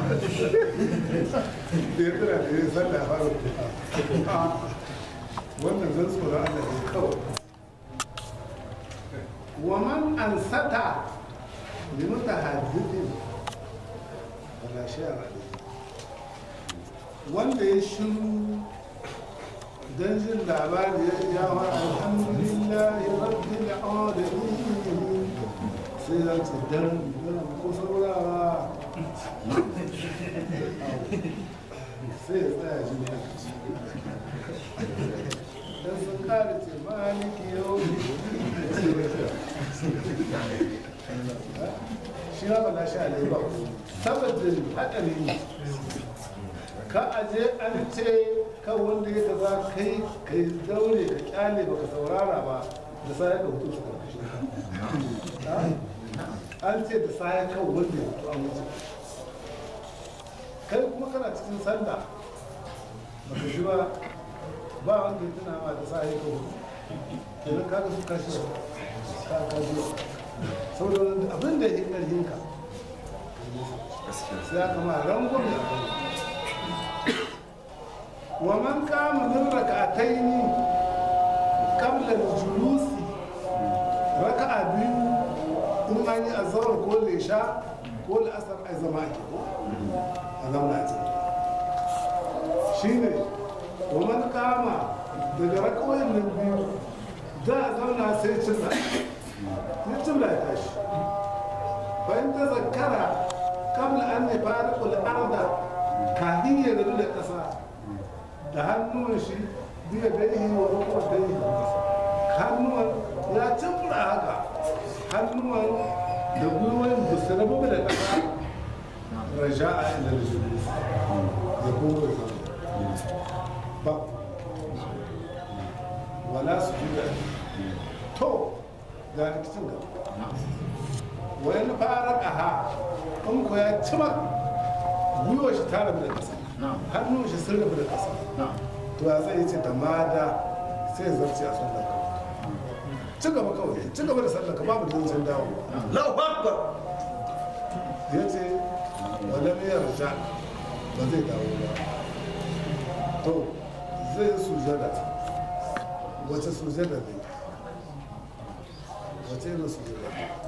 da ya tana da ya sallah ya fara kuka wannan zan tsoron Allah ne kawai wa man ansata li mutahaddithin wala shay'a wanda ya shiru don jin labari ya yawa alhamdulillahi rabbil alamin sai ya ce dan ko saurara sai ya tsaya jin dan sun kare ce maliki yau shi ba na sha ne ba saboda hadari ne ka aje an ce kan wanda ya kaza kai kai daure ka kyale baka saurara ba da sai ka hutu su karkashin an ce da sai kan wanda ya hutu an wuce kai kuma kana cikin sallah baka ji ba ba wanda ya tuna ma da sai ka hutu kenan kaga su kashi ka kaji saboda abin da ya yi ƙarfinka sai aka ma rangon ya wa man kama min raka'ataini qabla al-julus raka'a biyu in an yi azhar ko lesha ko al'asar ai zama ake ko a zauna a ciki shine wa man kama daga raka'o'in nan biyu za a zauna sai cilla ya cilla ya tashi bayan ta zakara kabla an ne fariƙul arda kafin ya rabu da ƙasa da hannun shi biya daihi wa rukun daihi hannuwan ya cimra haka hannuwan da gwiwoyin ba su rabu da ƙasa raja a inda da shi ya kuma ba wala su ji to ga rikicin gaba wani fara ƙaha in ko ya cima gwiwa shi ta rabu da ƙasa hannun shi sun rabu da ƙasa to ya zai ce tamada sai ya zarce a sallar ka ci gaba kawai ci gaba da sallar ka babu zancen dawo Allahu akbar ya ce wala mai yarja ba zai dawo ba to zai yi sujada wace sujada ne wace irin sujada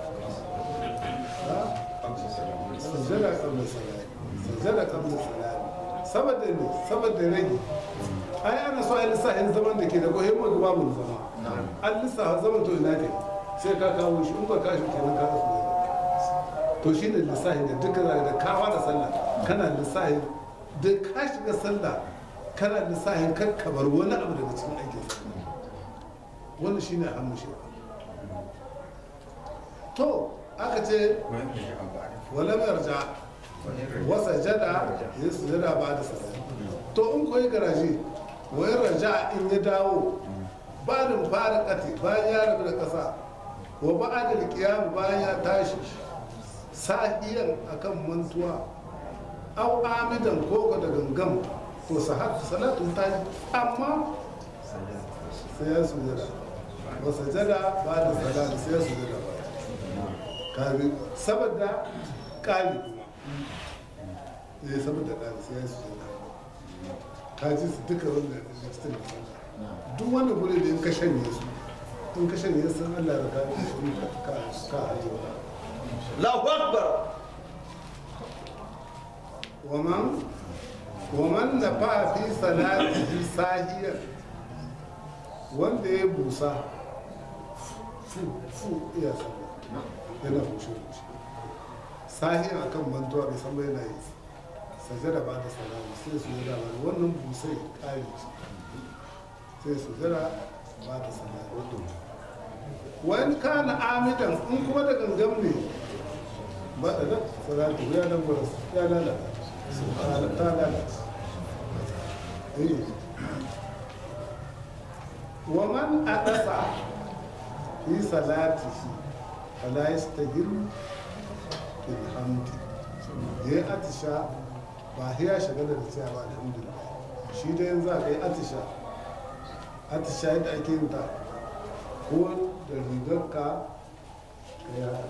ha sujada kabla salati sujada kabla salati saboda ne saboda rage ai ana so ai lissafin zaman da ke da kohimma ga babu zama an lissafa zaman to ina ne sai ka kawo shi in ba ka shi kenan ka kasu to shi ne lissafi da duka zaka da kawa da sallah kana lissafi da ka shiga sallah kana lissafin kan kamar wani abu daga cikin aikin sallah wannan shi ne hannu shi to aka ce wala mai yarja wasa jada ya sujada ba da sallah to in koyi garaje wayan raja in ya dawo ba da fara kati bayan ya rabu da ƙasa wa ba da kiyam bayan ya tashi sa'iyan akan mantuwa au amidan koko da gangam to sahat salatun ta yi amma sai ya sujada wa sajada ba da salati sai ya sujada ba kabi saboda kali kuma eh saboda kali sai ya sujada ka ji su duka wanda da cikin da duk wanda gure da in ka shanye su in ka shanye sun Allah da ka ka ka haje wa Allahu akbar ومن ومن نفع في صلاته ساهيا wanda ya busa fu fu iya sallah yana bushe bushe sahiyan akan mantuwa bai san bai na yi sajada ba da salama sai su jira ba wannan busai kari sai su jira ba da salama wani kana amidan in kuma da gangan ne ba da nan salatu ya nan gurin ya lalata subhana ta lalata eh wa man adasa fi salatihi fala yastahiru bil hamdi ya atisha ba ya shagala da cewa ba alhamdulillah shi dai yanzu a kai atisha atisha yadda ake yin ta ko da rigarka ka yi haka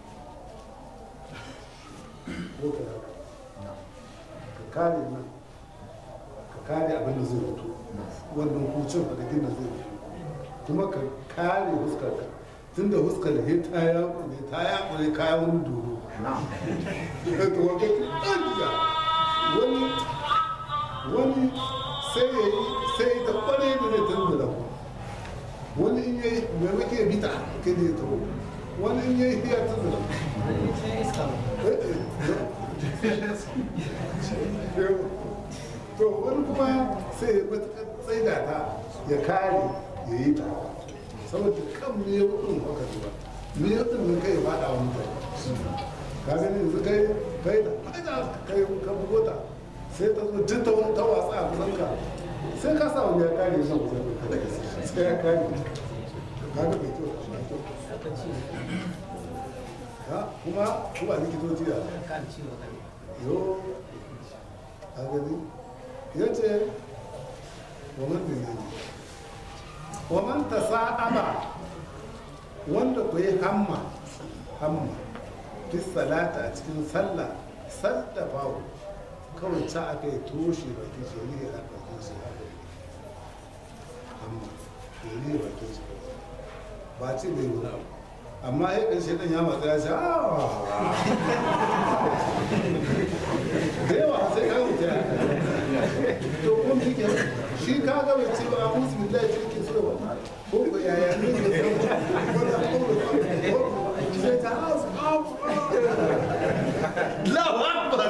ko ka yi haka ka kare nan ka kare abin da zai fito wannan kucin a da zai fito kuma ka kare huskarka tun da huskar he ta yakure ta yakure kayan wani doro to wanda ɗanja wani wani sai ya yi sai ta kware da zai tun da wani in yayi maimakon ya bita kai da ya taho wani in yayi ya tun da to wani kuma sai ya matuƙar tsaida ta ya kare ya yi ta saboda kan me ya kudin haka ba me ya kudin nan kai ya fada wa mutane ka gani yanzu kai kai da faida kai ka bugo ta sai ta zo duk ta wani ta wasa a kusan ka sai ka sa wani ya kare shi kusan ka sai ya kare ka ga bai kyau ba kyau ha kuma kuma likitoci da yo a gani ya ce wa man dinani wa man tasa'aba wanda ku yi hamma hamma fi salata a cikin sallah sadda babu kawai ta aka yi toshe baki shi ne a bakin shi hamma ya ne bakin shi ba ce bai wani abu amma ya ƙarshe ɗan ya matsa ya ce da yawa sai ka wuce to kun fi ke shi ka ga bai ce ba a musu billahi ce ke so ba ko ko yaya ne ke so sai ta house Allahu Akbar.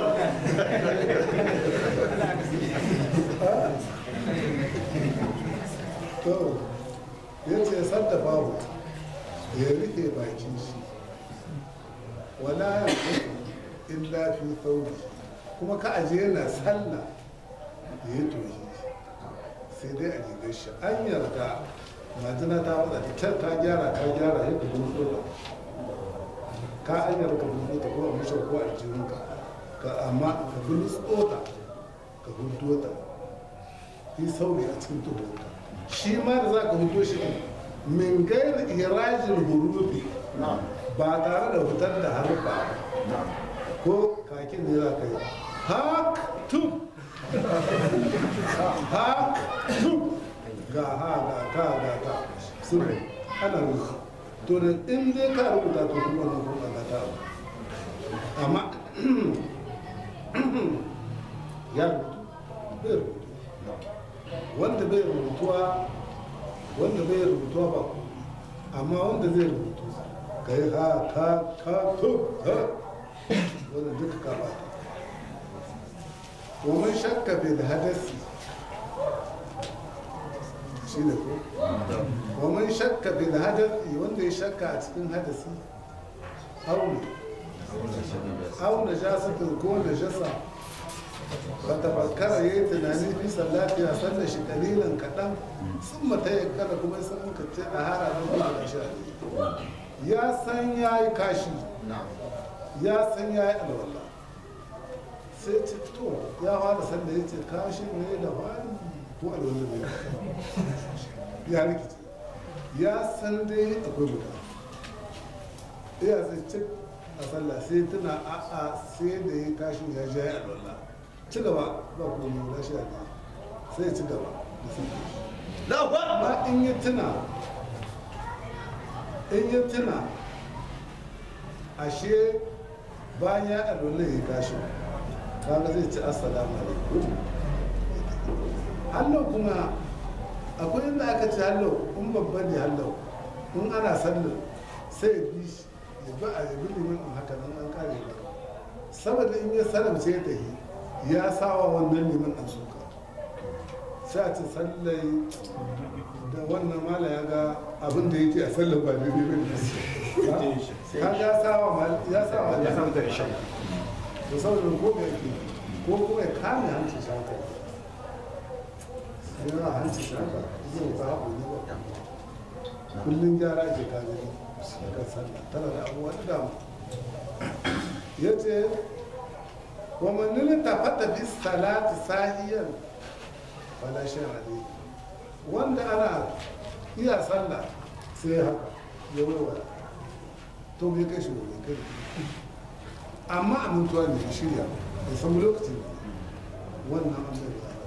to ya ce sadda babu ya rike bakin shi wala ya illa fi thawbi kuma ka aje yana sallah ya yi toshi sai dai a rigar shi an yarda majina ta wada ta ta gyara ta gyara ya ka dubo da ka an yarda ka dubo ta ko a mushe ko a jirinka ka amma ka bulutso ta ka hudo ta yi sauri a cikin tuhonka shi ma da za ka hudo shi ɗin min gairi irajin hurufi ba tare da fitar da harfa ko kakin ne za ka yi hak tum hak tum ga ha ga ka ga ka sun ana rubuta to da in dai ka rubuta to kuma wannan kuma na ta abu amma ya rubutu bai rubutu wanda bai rubutuwa wanda bai rubutuwa ba ku amma wanda zai rubutu ka yi ha ka ka to ha wanda duka ka ba ta ومن شك في الحدث شيء ko ومن شك في الحدث wanda ya shakka a cikin hadasi aure au najasatin ko najasa fatafakkara yayi tunani fi sallati a sallar shi kalilan kaɗan sun mata ya kada kuma sun muka ce a hara na kuma da sha ya san ya yi kashi ya san ya yi alwala sai ce to ya fara sanda ya ce kashi ne da fari ko alwala ne ya rikice ya san dai akwai mutane iya sai cik a sallah sai tuna a'a sai da ya kashin ya ja ya alwala ci gaba ba kuma mai wula sha ne sai ci gaba da sun Allahu Akbar. amma in ya tuna in ya tuna ashe bayan ya alwala ya kashin kaga zai ci assalamu alaikum hallo kuma akwai inda aka ci hallo in babba ne hallo in ana sallar sai ya bi shi ya ba a yabi liman in haka nan an kare ba saboda in ya salamce ya tafi ya sawa wannan liman ɗan suka sai a ce sallai da wannan mala ya ga abin da yake a sallar ba daidai ba ne ka ga sawa mal ya sawa ya samu da rishin to saboda ko ga yake ko kuma ya kame hanci shaka yana hanci shaka zai ba haɓu ne ba kullum gyara ke kame ne kan sallah tana da abubuwa da dama ya ce wa manilin tafata fi salati sahiyan falashin ali wanda ana iya sallah sai haka ya waiwaya to bai kai shi wani kai amma a mutuwa ne ya shirya bai san lokacin ne wannan an bai da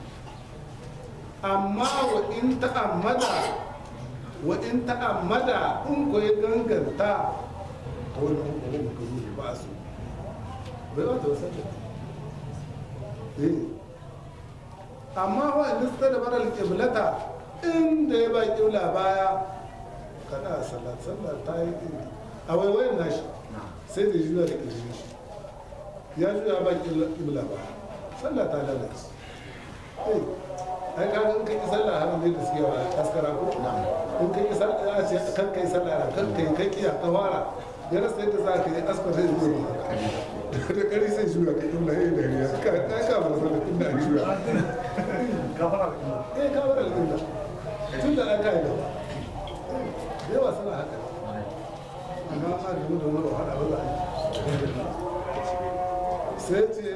amma wa in ta'ammada wa in ta'ammada in ko ya ganganta ta wani hukumu ba ka zuwa ba su bai wata wasa da eh amma wa in lista da baral kiblata inda ya ba kibla baya kada sallat sallat ta yi a waiwayin nashi sai da juya da kirjin shi ya juya ba kibla baya sallah ta lalace eh ai ka ga in kai sallah har ne da suke wa askara ko in kai sallah a ce kan kai sallah kan kai kai kiya ka fara ya rasa yadda za ka yi askar zai zuwa da kari sai juya ka kibla yayin da ya ka ka ka ba sallah inda an juya gafara da kuma eh ka bar alƙibla tun da aka yi gaba yawa suna haka amma a gamu da wani wahala ba za a yi sai ce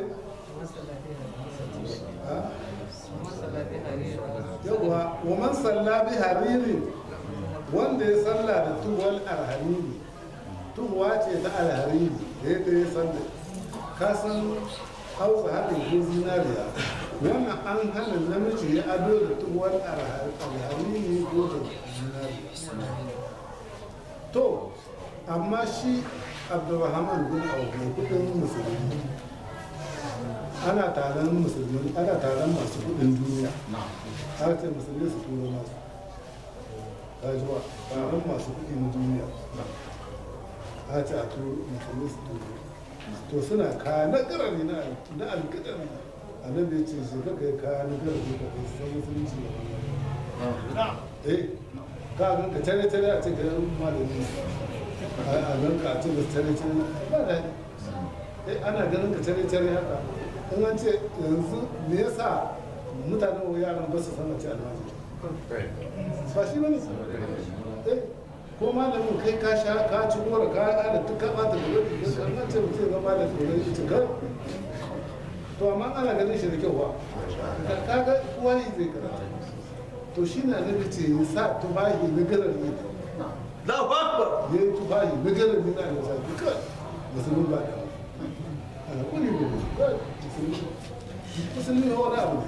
yawa wa man salla bi hariri wanda ya salla da tuwal alhariri tuwa ce ta alhariri da ya ta yi salla ka san hausa haɗin ko zinariya wannan an hana namiji ya ado da tuwal alhariri ko da zinariya to amma shi abdulrahman bin auf mai kudin musulmi ana taron musulmi ana taron masu kudin duniya har ce musulmi su turo masu kajuwa taron masu kudi na duniya a ce a turo musulmi su turo to suna kaya na garari na na alkadari a nan da ya ce shi kaka yi kaya na garari ka kai san musulunci da eh ka gan ka tare tare a ce ka yan malami a gan ka a ce ka tare tare ba daɗi eh ana ganin ka tare tare haka in an ce yanzu me yasa mutanen wa yaran ba su san a ce almajiri ba shi bane eh ko malamin kai ka sha ka ci gora ka ada duk ka bata da wani da kan nan ce mutum zama da tsoron shi ci kar to amma ana ganin shi da kyau ba ka kaga kowa yi zai karata to shi na nabi ce ya sa tufahi na garar ne Allahu Akbar. ya yi tufahi na garar ne na alisa duka musulun ba da ana kuli da ne kawai musulmi musulmi na wani abu ne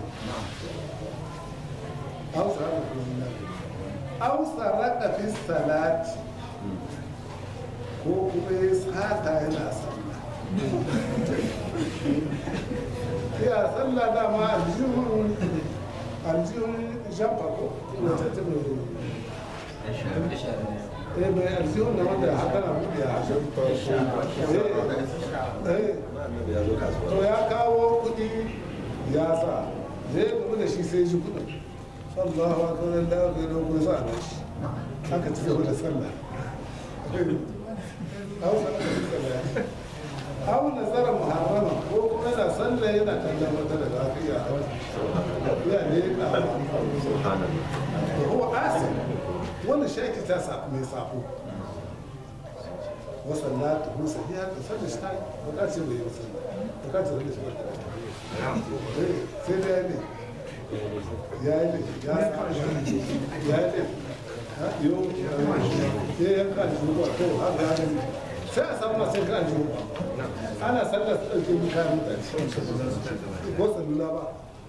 hausa haka kuma na hausa raka fi salati ko kuma ya sata yana sallah ya sallah dama aljihun aljihun jamfa ko wacce ta mai eh mai aljihun na wanda haka na buɗe a eh to ya kawo kuɗi ya sa da ya gaba da shi sai ji kuɗin sallahu akbar da aka yi dogon sa na shi aka ci gaba da sallah hausa na sallah hau nazara muharrama ko kuma yana sallah yana kallon wata daga aka iya ya ne ka da huwa asin wannan shaki ta sa mai safo wasallatu hu sahiha ta sallah shi ta yi ba ce bai yi sallah ba ce sallah shi ba sai da ya ne ya yi ne ya ya yi ne yau ya yanka da shi ba to haka ya ne sai a samu masu yanka da shi ba ana sallar su ɗauke mu kayan mutane ko salula ba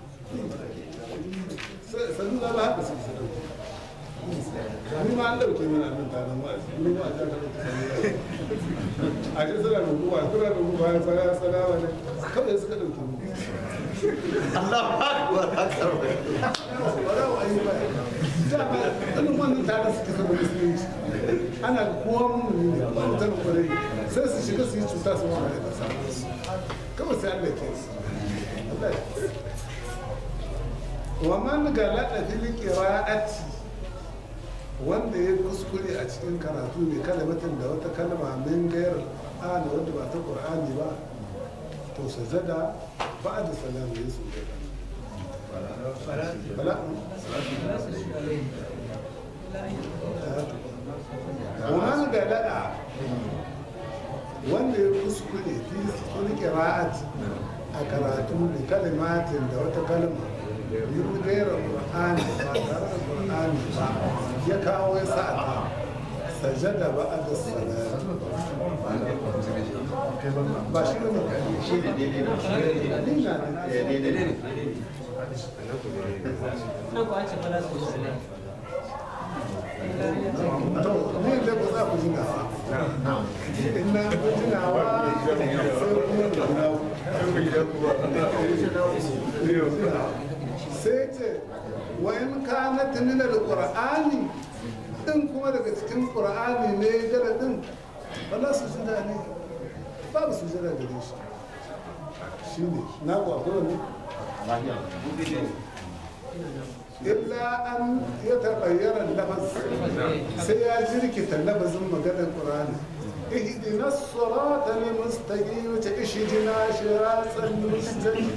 salula ba haka suke sadauki ni ma an ɗauke mana nan tare ma ni ma a ja ka ɗauke salula a ce suna da ruwa suna da ruwa ya tsara tsara wa ne kawai suka ɗauke mu Allahu Akbar. Akbar. wala wa ayi ba dama irin wannan tare suke saba musulunci ana kowa mummuni ne ba mutan kwarai sai su shiga su yi cuta su wani da kasa kawai sai Allah ke su Allah ya wa man galada fil qira'ati wanda ya kuskure a cikin karatu mai kalmatin da wata kalma min gairar ana wanda ba ta qur'ani ba to sajada ba'da salam ya sujada bala ومن galada wanda ya kuskure fi wani kira'at a karatu da kalimatin da wata kalma yin gaira qur'ani ba tare da qur'ani ba ya kawo ya sa'ata sajada ba a da salat ba shi ne shi ne daidai ne shi ne daidai ne nan ko an ce fala su su ne to ne da ba za ku jinawa in na ku jinawa sai ce wa in kana min alqur'ani din kuma daga cikin qur'ani ne garadin wala su jira ne babu su jira gare shi shine na ku akwai wani illa an ya taɓayyara lafaz sai ya jirkita lafazin maganar ƙur'ani ihdina sirata al-mustaqim ta ishdina shiratal mustaqim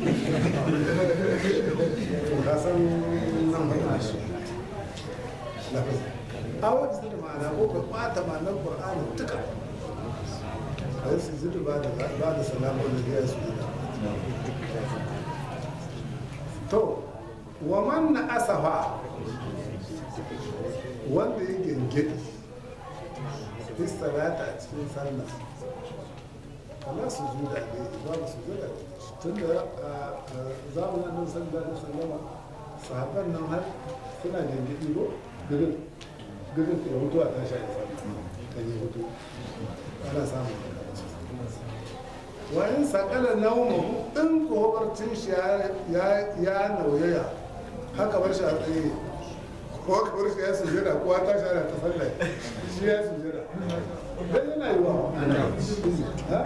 to ka san nan ba shi lafaz a wata da ma'ana ko ka ɓata ma'anar ƙur'ani duka a yi su zuru ba da ba da salamu da ya su to wa man na asafa wanda ya gengedi istalata a cikin sallah kala su juda ne babu su juda tun da a zamanin nan sallah da sallama sahabban nan har suna gengedi ko girin girin ya hutu a tashi a sallah kan yi hutu ana samun wayan sakala naumahu in kobarcin shi ya nauyaya haka bar shi a tsaye ko haka bar shi ya sujada ko ta shara ta sallah shi ya sujada dan yana yi wa ha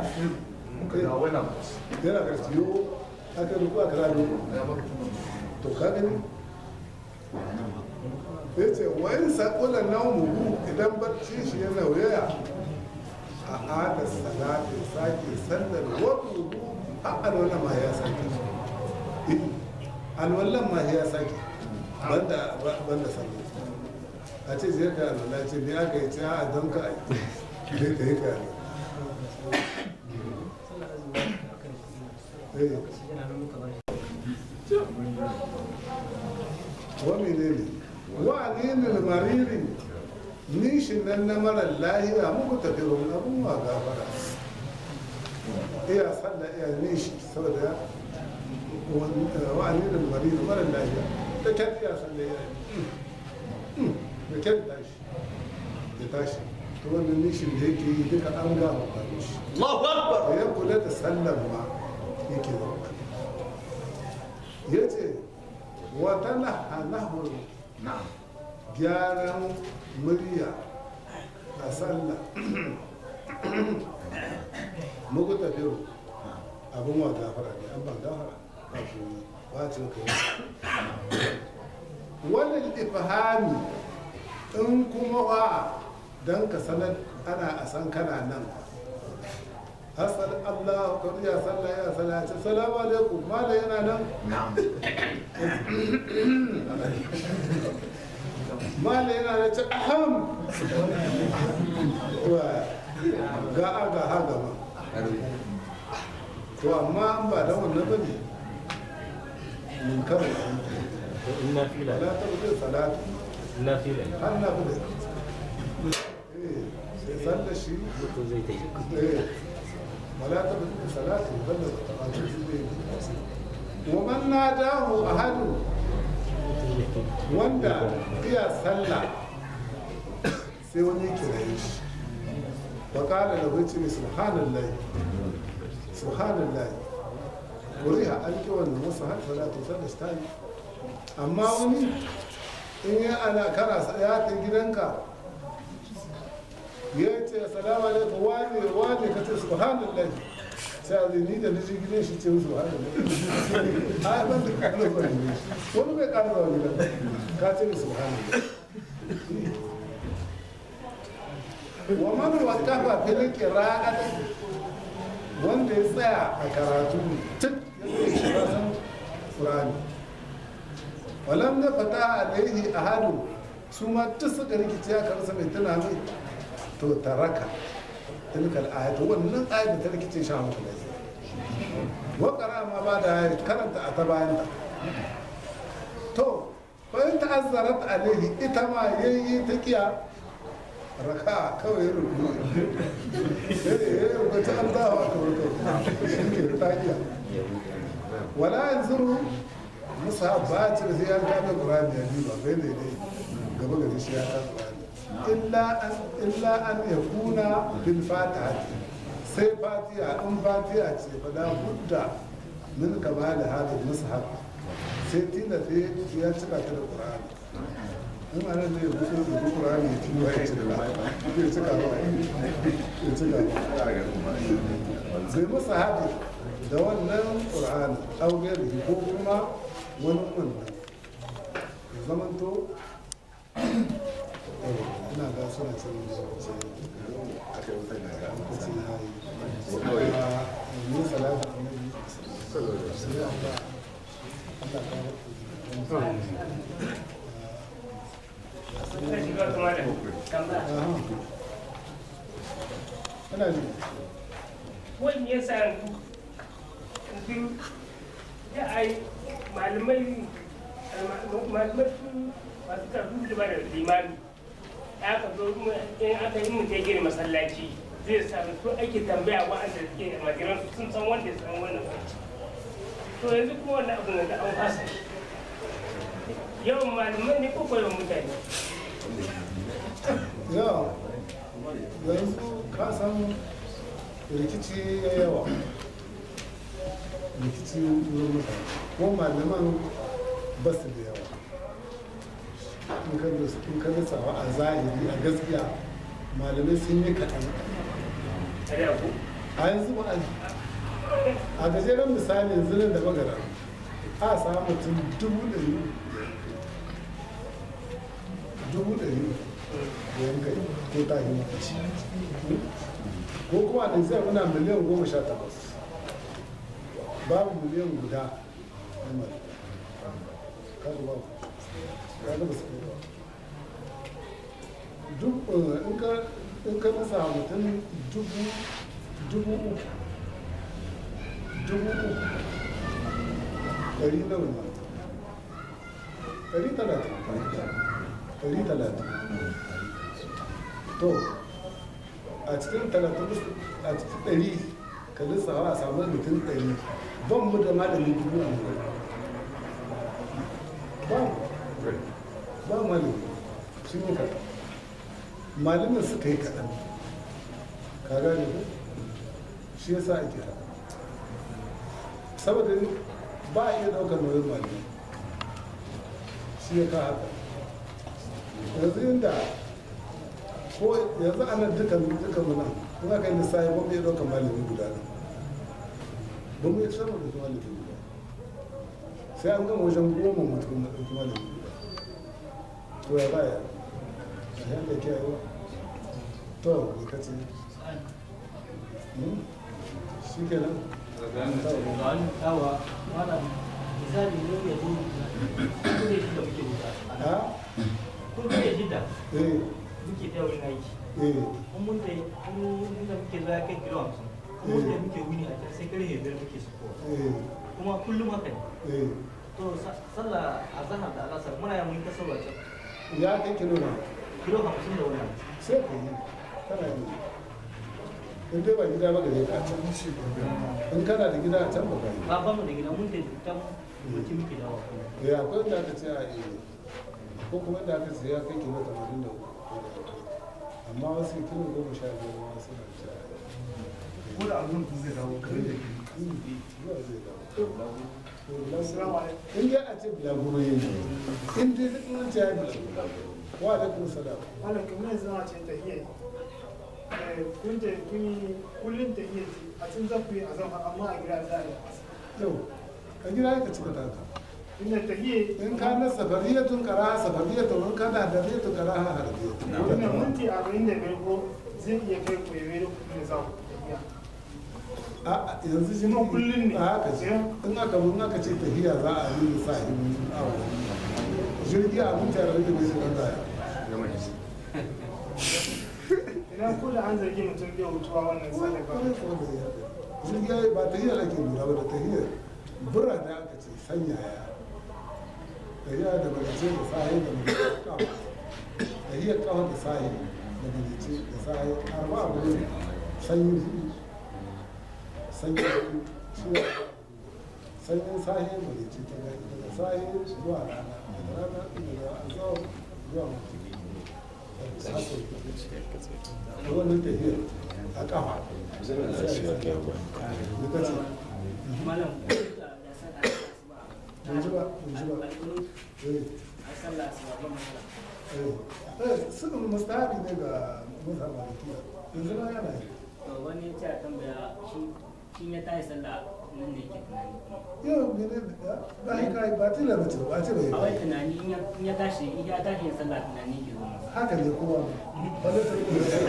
yana garciyo aka rubu aka rabu to ka gani ya ce wayan sakala naumahu idan barcin shi ya nauyaya a hada salati sake sallar wato a alwala ma ya sake alwallan ma ya sake banda banda sallar a ce zai ka alwala ce ne aka yi ce a don ka aiki zai ka yi ka wa menene wa ne mariri nishin nan na marar lahiya muku tafi rumun abin wa gafara iya sallah iya nishi saboda wa'ani da mari da marar lahiya da kyan iya sallah iya da kyan tashi ya tashi to wannan nishin da yake yi duka an gama kwanu shi Allahu Akbar da ya kula da sallan ma yake zama ya ce wata lahanahun gyaran murya a sallah muku tafiyo abin wa gafara ne an ban gafara ba ku bacin kai wannan ifhami in kuma wa don ka sanar ana a san kana nan asal Allah ka ya sallah ya salati salamu alaikum mala yana nan mala yana da ce aham ga a ga ha gaba to amma an ba da wannan bane mun karo in na fila wala ta bude salatu na fila har na bude eh sai sallar shi mutum zai ta yi eh wala ta bude salatu balla ta ba shi zai wa man nadahu ahadu wanda iya sallah sai wani kiraye shi wa kala da wuce ne subhanallah subhanallah wuriha an ki wannan wasu har salatu sallah ta yi amma wani in ya ana kana ya ta gidanka ya ce assalamu alaikum wane wane ka ce subhanallah sai a zai ni da niji gidan shi ce subhanallah a ban da ƙarar zuwa gidan shi wani bai ƙarar zuwa gidan ka ce subhanallah wa man waqafa fil qira'ati wanda ya tsaya a karatu tuk ya tsaye shi ba san qur'ani walam na fata alaihi ahadu su ma duk suka rikice ya karsa mai tana mai to taraka tilkal ayatu wannan ayat da ta rikice shi a muku ne wa qara ma ba da karanta a ta bayan ta to bayan ta'azzarat alaihi ita ma yayi ta kiya raka kawai rubu ya rubuta an dawa ka rubuta shi ke takiya wala yanzuru musa ba ci da sai ya kame qur'ani ya ba bai ne dai gaba gari shi ya kame qur'ani illa an illa an yakuna bil fatiha sai fatiha in fatiha ce fa da budda min kama da hadin mushaf sai tilata ya cika ta da qur'ani in ana ne ya buɗe da qur'ani ya tiyo ya cika ya cika ba ya cika ba bai masa haɗi da wannan ƙur'ani augiyar ko kuma wani wannan ya zamanto ina ga suna cin lokaci lokaci na yi ne salatu annabi sai Allah Allah ka Ana ji. wani ya sa yanzu ya ai malamai malamai su masu karfi da ba da limami aka zo in aka yi mutum ya gina masallaci zai sami su ake tambaya wa'anda suke magiran sun san wanda ya san wannan kwanci to yanzu kuma wannan abu da an fasa shi yawan malamai ne ko yawan mutane yawa yanzu ka san rikici ya yawa rikici wurin mutane ko malaman ba su da yawa in ka gasawa a zahiri a gaskiya malamai sun yi kaɗan a da ku a yanzu ba a gajeren misali yanzu nan da magana a samu mutum dubu ɗari dubu ɗari da yankai ko ta yi ko kuma da zai muna miliyan goma sha takwas babu miliyan guda na mara kaga babu kaga ba su kai ba duk in ka in ka nasa mutum dubu dubu uku dubu uku ɗari nawa ne ɗari talatin ɗari talatin to a cikin talatin a cikin ɗari ka lissawa a samu mutum ɗari ban mu da malami dubu a ba ba malami sun yi kaɗan malamin suka yi kaɗan ka gane ko shi yasa ake haka saboda ba a iya ɗaukar nauyin malami shi ya ka haka yanzu inda ko yanzu ana dukan dukan muna in aka yi lissafi ba mu iya ɗaukar malami guda ne ba mu iya sama da malami guda sai an gama wajen goma mutum na ɗauki malami guda to ya baya a yanda ke yi to me ka ce shi ke nan yawa malam misali ne ya zo kuɗe shi da muke wuta ha kuɗe shi da eh muke ta wurin aiki eh kun mun da kun da muke zuwa kai kilo hamsin kun mun da muke wuni a can sai karfe biyar muke sukowa eh kuma kullum haka ne eh to sa- sallah a zahar da alasar muna yin mun ta sallah can ya kai kilo na kilo hamsin da wani abu. sai ka yi kana yi in dai ba gida ba gare ka a can in kana da gida a can ba ka yi ba ba mu da gida mun da can mutum muke dawa kuma eh akwai wanda aka ce a iya ko kuma da aka ce ya kai kilo tamanin da uku amma wasu kilo goma sha biyar ma suna ce a yi ko da abin ku zai dawo kare da ke zuwa zai dawo in dai a ce bulaguro yin in dai duk wani ce ya yi bulaguro wa alaikum salam malam kamar yanzu na ce tahiyya kun ta kun yi kullum ta iya ci a cikin zafi a zama amma a gida za a yi yau ka gida ka cika taka inda ta iya in ka na safariyatun kara safariyatun in kana da riyatun kara ha harbiyatun wannan minti arba'in da biyar ko zai iya kai ku yabe da kuɗin da za ku tafiya a yanzu shi Kuma kullum ne. a haka ce in aka in aka ce tafiya za a yi sa yi awa jirgi a mutane da bai shi kan zaya idan ko da an zargi mutum bai hutuwa wannan sadaka jirgi ya yi ba tahiyar ake lura ba da tahiyar bura da aka ce sanyaya tahiya da barice da sahi da mai tahiyar kawo da sahi da barice da sahi arba abu ne sanyi hudu sanyi hudu ciwo sanyin sahi da barice ta gani daga sahi zuwa rana daga rana daga azawar zuwa mutum wannan tahiyar a kafa ita ce malam Ban ji ba, ban ji ba. Eh, a sallah asuba ba matsala eh. Eh, sunan mustahabi ne ga musa malikiya yanzu na yana yi to wani ya ce a tambaya shi shi ya tashi sallah nan ne ke tunani yau mene da ba yi kai ba tila mace ba ce bai a wai kai tunani in ya- in ya tashi in ya tashi yin sallah tunani ke zo masa haka ne kowa ba da ta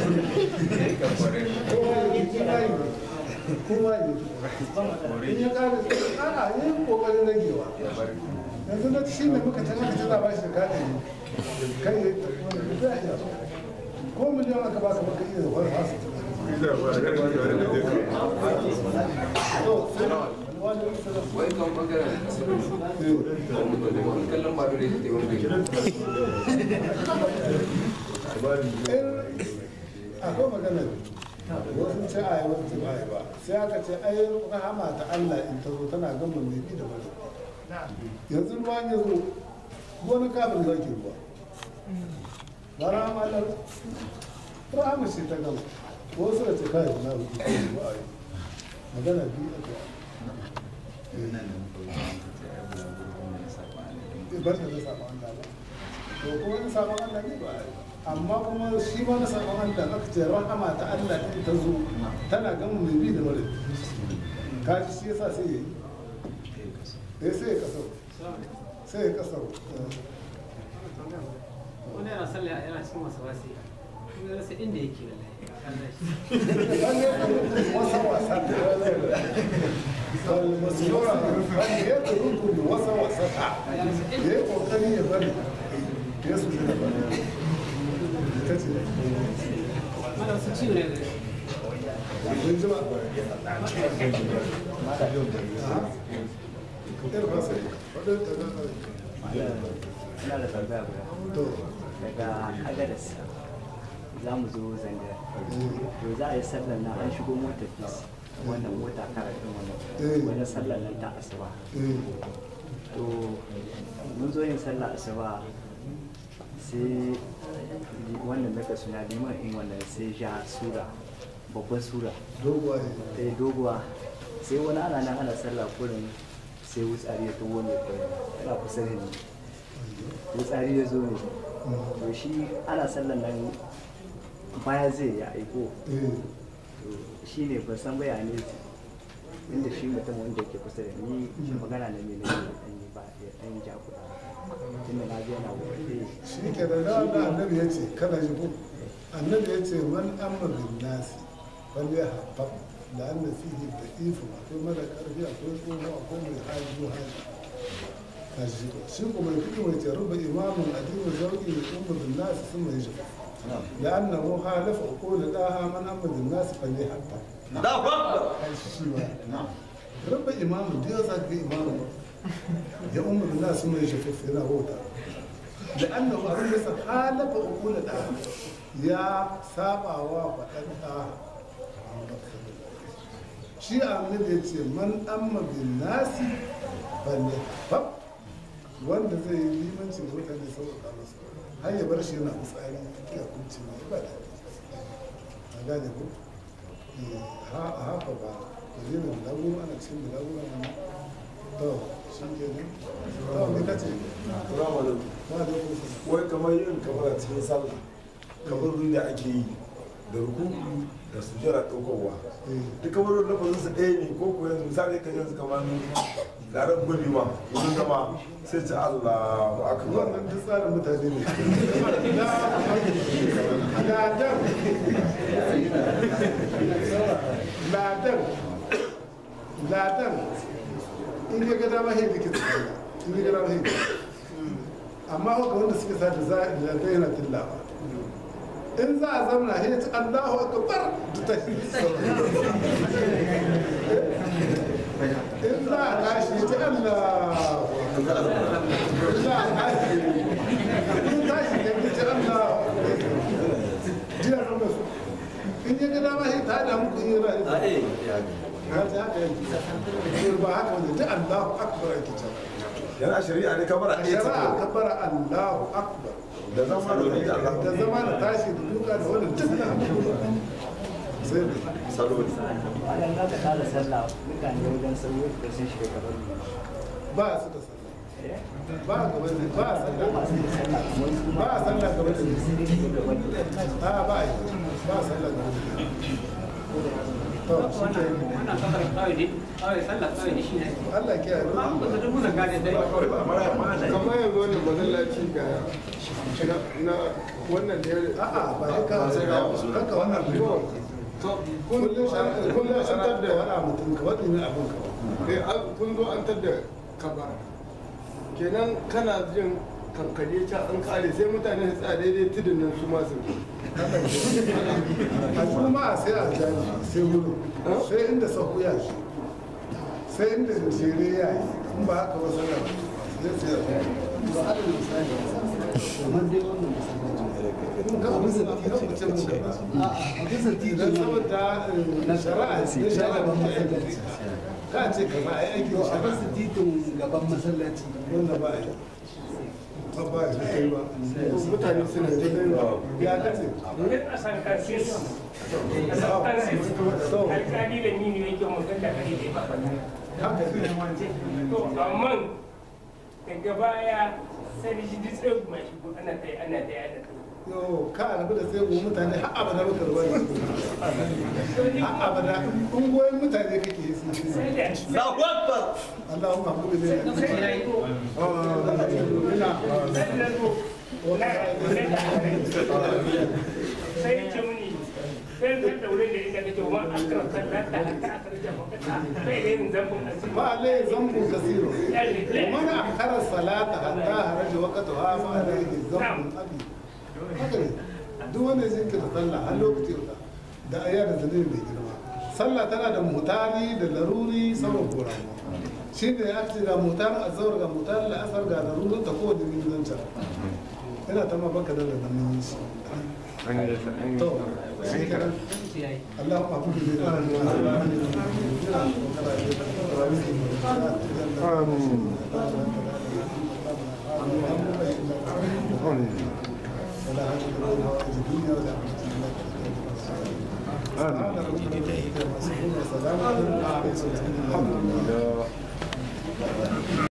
kowa yi kowa yi kowa yi ba matsala in ya kare ana yin kokarin ragewa yanzu na shi ne muka tana ka tana ba shi da kada ne kai ya wani da ya ko miliyan aka baka baka iya wani fasu wai kan bangaren wani kallon ba dole ta wani akwai magana wasu ce a yi wasu ce ba a yi ba sai aka ce ai rahama ta Allah in ta zo tana gama mai bi da mara yanzu ruwa ya zo wani kafin zaki ruwa ba rahama Allah rahama ce ta gama wasu da ce kai na ruwa ba a yi magana biyu aka yi bar da na samu Allah ba to kuma na samu Allah ne ba a yi amma kuma shi ma na samu Allah aka ce rahama ta Allah din ta zo tana gama mai bi da mara kaji shi yasa sai ya yi eh sai ya kasau sai ya kasau wani yana sallah yana cikin wasu wasi kuma ya rasa inda yake wallahi wasa wasa masura wanda ya turuku da wasa wasa ta ya yi kokari ya bari ya su da bari ita ce mana wasu ciwo ne da kun ji ba ɗaya ba sai waɗanda ta zama ina da tambaya guda to daga agadas za mu zo zanga to za a yi sallar na an shigo motar fis wannan mota kara ɗin wannan wani sallar nan ta asuba eh to mun zo yin sallar asuba sai wannan maka suna liman in wannan sai ja sura babban sura doguwaye ta yi doguwa sai wani ana nan ana sallah kurin sai wutsari ya tuwo ne kurin yana kusa da ni wutsari ya zo ne to shi ana sallan nan baya zai ya aiko eh to shi ne ban san bayani inda shi mutum wanda yake kusa da ni magana na ne na yi dan yi ba ya dan ja kuɗa tunda na je yana wuce shi ke da da wanda annabi ya ce kana ji ko annabi ya ce man amma bin nasi wanda ya haɓa da an fihi da ifin akwai mara ƙarfi akwai tsoho akwai mai hali ko hali ka shi ko shi ko mai kuɗi mai ce ruba imamun adimu zauki da umma bin nasi sun mai shi da annahu halafa ko da daha man amma bin nasi fa ne haɓa kai shi ba ruba imamun da yau za ka ga imamun ya umma bin nasi sun mai shi yana wauta لأنه أبن بس حالة أقول الآن يا سابع وفتن آه شيء أمن يتي من أما بالناس فليحفظ wanda zai yi limancin mutane sauƙaƙa masa har ya bar shi yana fitsari ya kunci ne ba da a gane ko a haka ba da zai da bulagu ana cikin bulagu ana to shi ke nan to me kace Salamu alaikum. wa alaikum salam Wai kamar yin kamar a cikin sallah kamar da ake yi da ruku da sujjara ɗaukowa duka wurin lafazin su ɗaya ne ko ko yanzu misali kan yanzu kamar larar gwanewa wurin zama sai ce Allahu akbar wannan duk tsarin mutane ne ladan ladan ladan in ya ga dama hin likita in ya ga dama hin amma haka wanda suke sa da za a ladan yana tillawa in za a zamna hin ta Allahu akbar ta in za a tashi ta Allah in za a tashi in tashi ya ta Allah jiya sun da su in ya ga dama shi ta da muku yi ra'ayi a eh ya ya ta haka yanzu ba haka wanda ta Allahu akbar ake cewa yana shari'a ne kamar a a ɗaya shari'a ta kabbara Allahu akbar da zama da wani da Allah da zama da tashi da duka da wani duk na sai da saloli Malam za ka tada sallah mutane wajen sauyo da sun shiga gaban ba su da sallah ba gaban ne ba sallah masu da sallah kamar su ba a sallah gaban ne sai dai su gaban da a ba a yi ba a sallah gaban ne to shi ke wannan kasar kawai ne kawai sallah kawai ne shi ne Allah ke yi ba ku da dubu zanga ne dai kamar yanzu wani masallaci ga na wannan da ya a'a ba ya ka haka wannan kullum kullum an tabda wani mutum ka wani ne abin ka Eh, an- kun zo an tadda kabar kenan kana jin kankare can an kare sai mutane su tsaya daidai tudun nan su masu a kuma sai a jaji sai wuri sai inda sahu ya shi sai inda jere ya yi in ba haka ba sallah zai sai a to alal misali kamar dai wannan in ka abu zai ka fice mun ka ba a a bisa titin dan nan saboda na shari'a ne shari'a ba mu aiki ka ce ka ba ai aiki to da a bisa shari'a titin gaban masallaci wanda ba a yi ba ba a yi kai ba mutane suna ta yin ya kace Duk a san kansis. A san kansis. Alƙali da ni ne yake mutum da kare da ba haka ne To amma daga baya sai da shi duk tsaye kuma shi ko ana ta ana ta ana ta. yo ka rabu da sai mu mutane har abada baka ruwa ne har abada ungoyin mutane kake yi sun ci Sai da Allahu akbar Allahumma hakuri ne sai da ko ina sai da ko na na sai ce muni sai da da wurin da ita kake ma akran sallata hatta akarja makata sai da yin zambun asiri. ما عليه ذنب كثير ومن أخر الصلاة حتى خرج وقتها فعليه ذنب أبي هكذا duk wanda zai kira sallah har lokaci guda da aya da zanen mai girma sallah tana da mutari da laruri saman koramu shi ne ya ce ga mutar azawar ga mutar la'asar ga larurin ta kowane ne zan yana ta ma baka da lalurin shi to shi kenan اللهم اعوذ بك آمين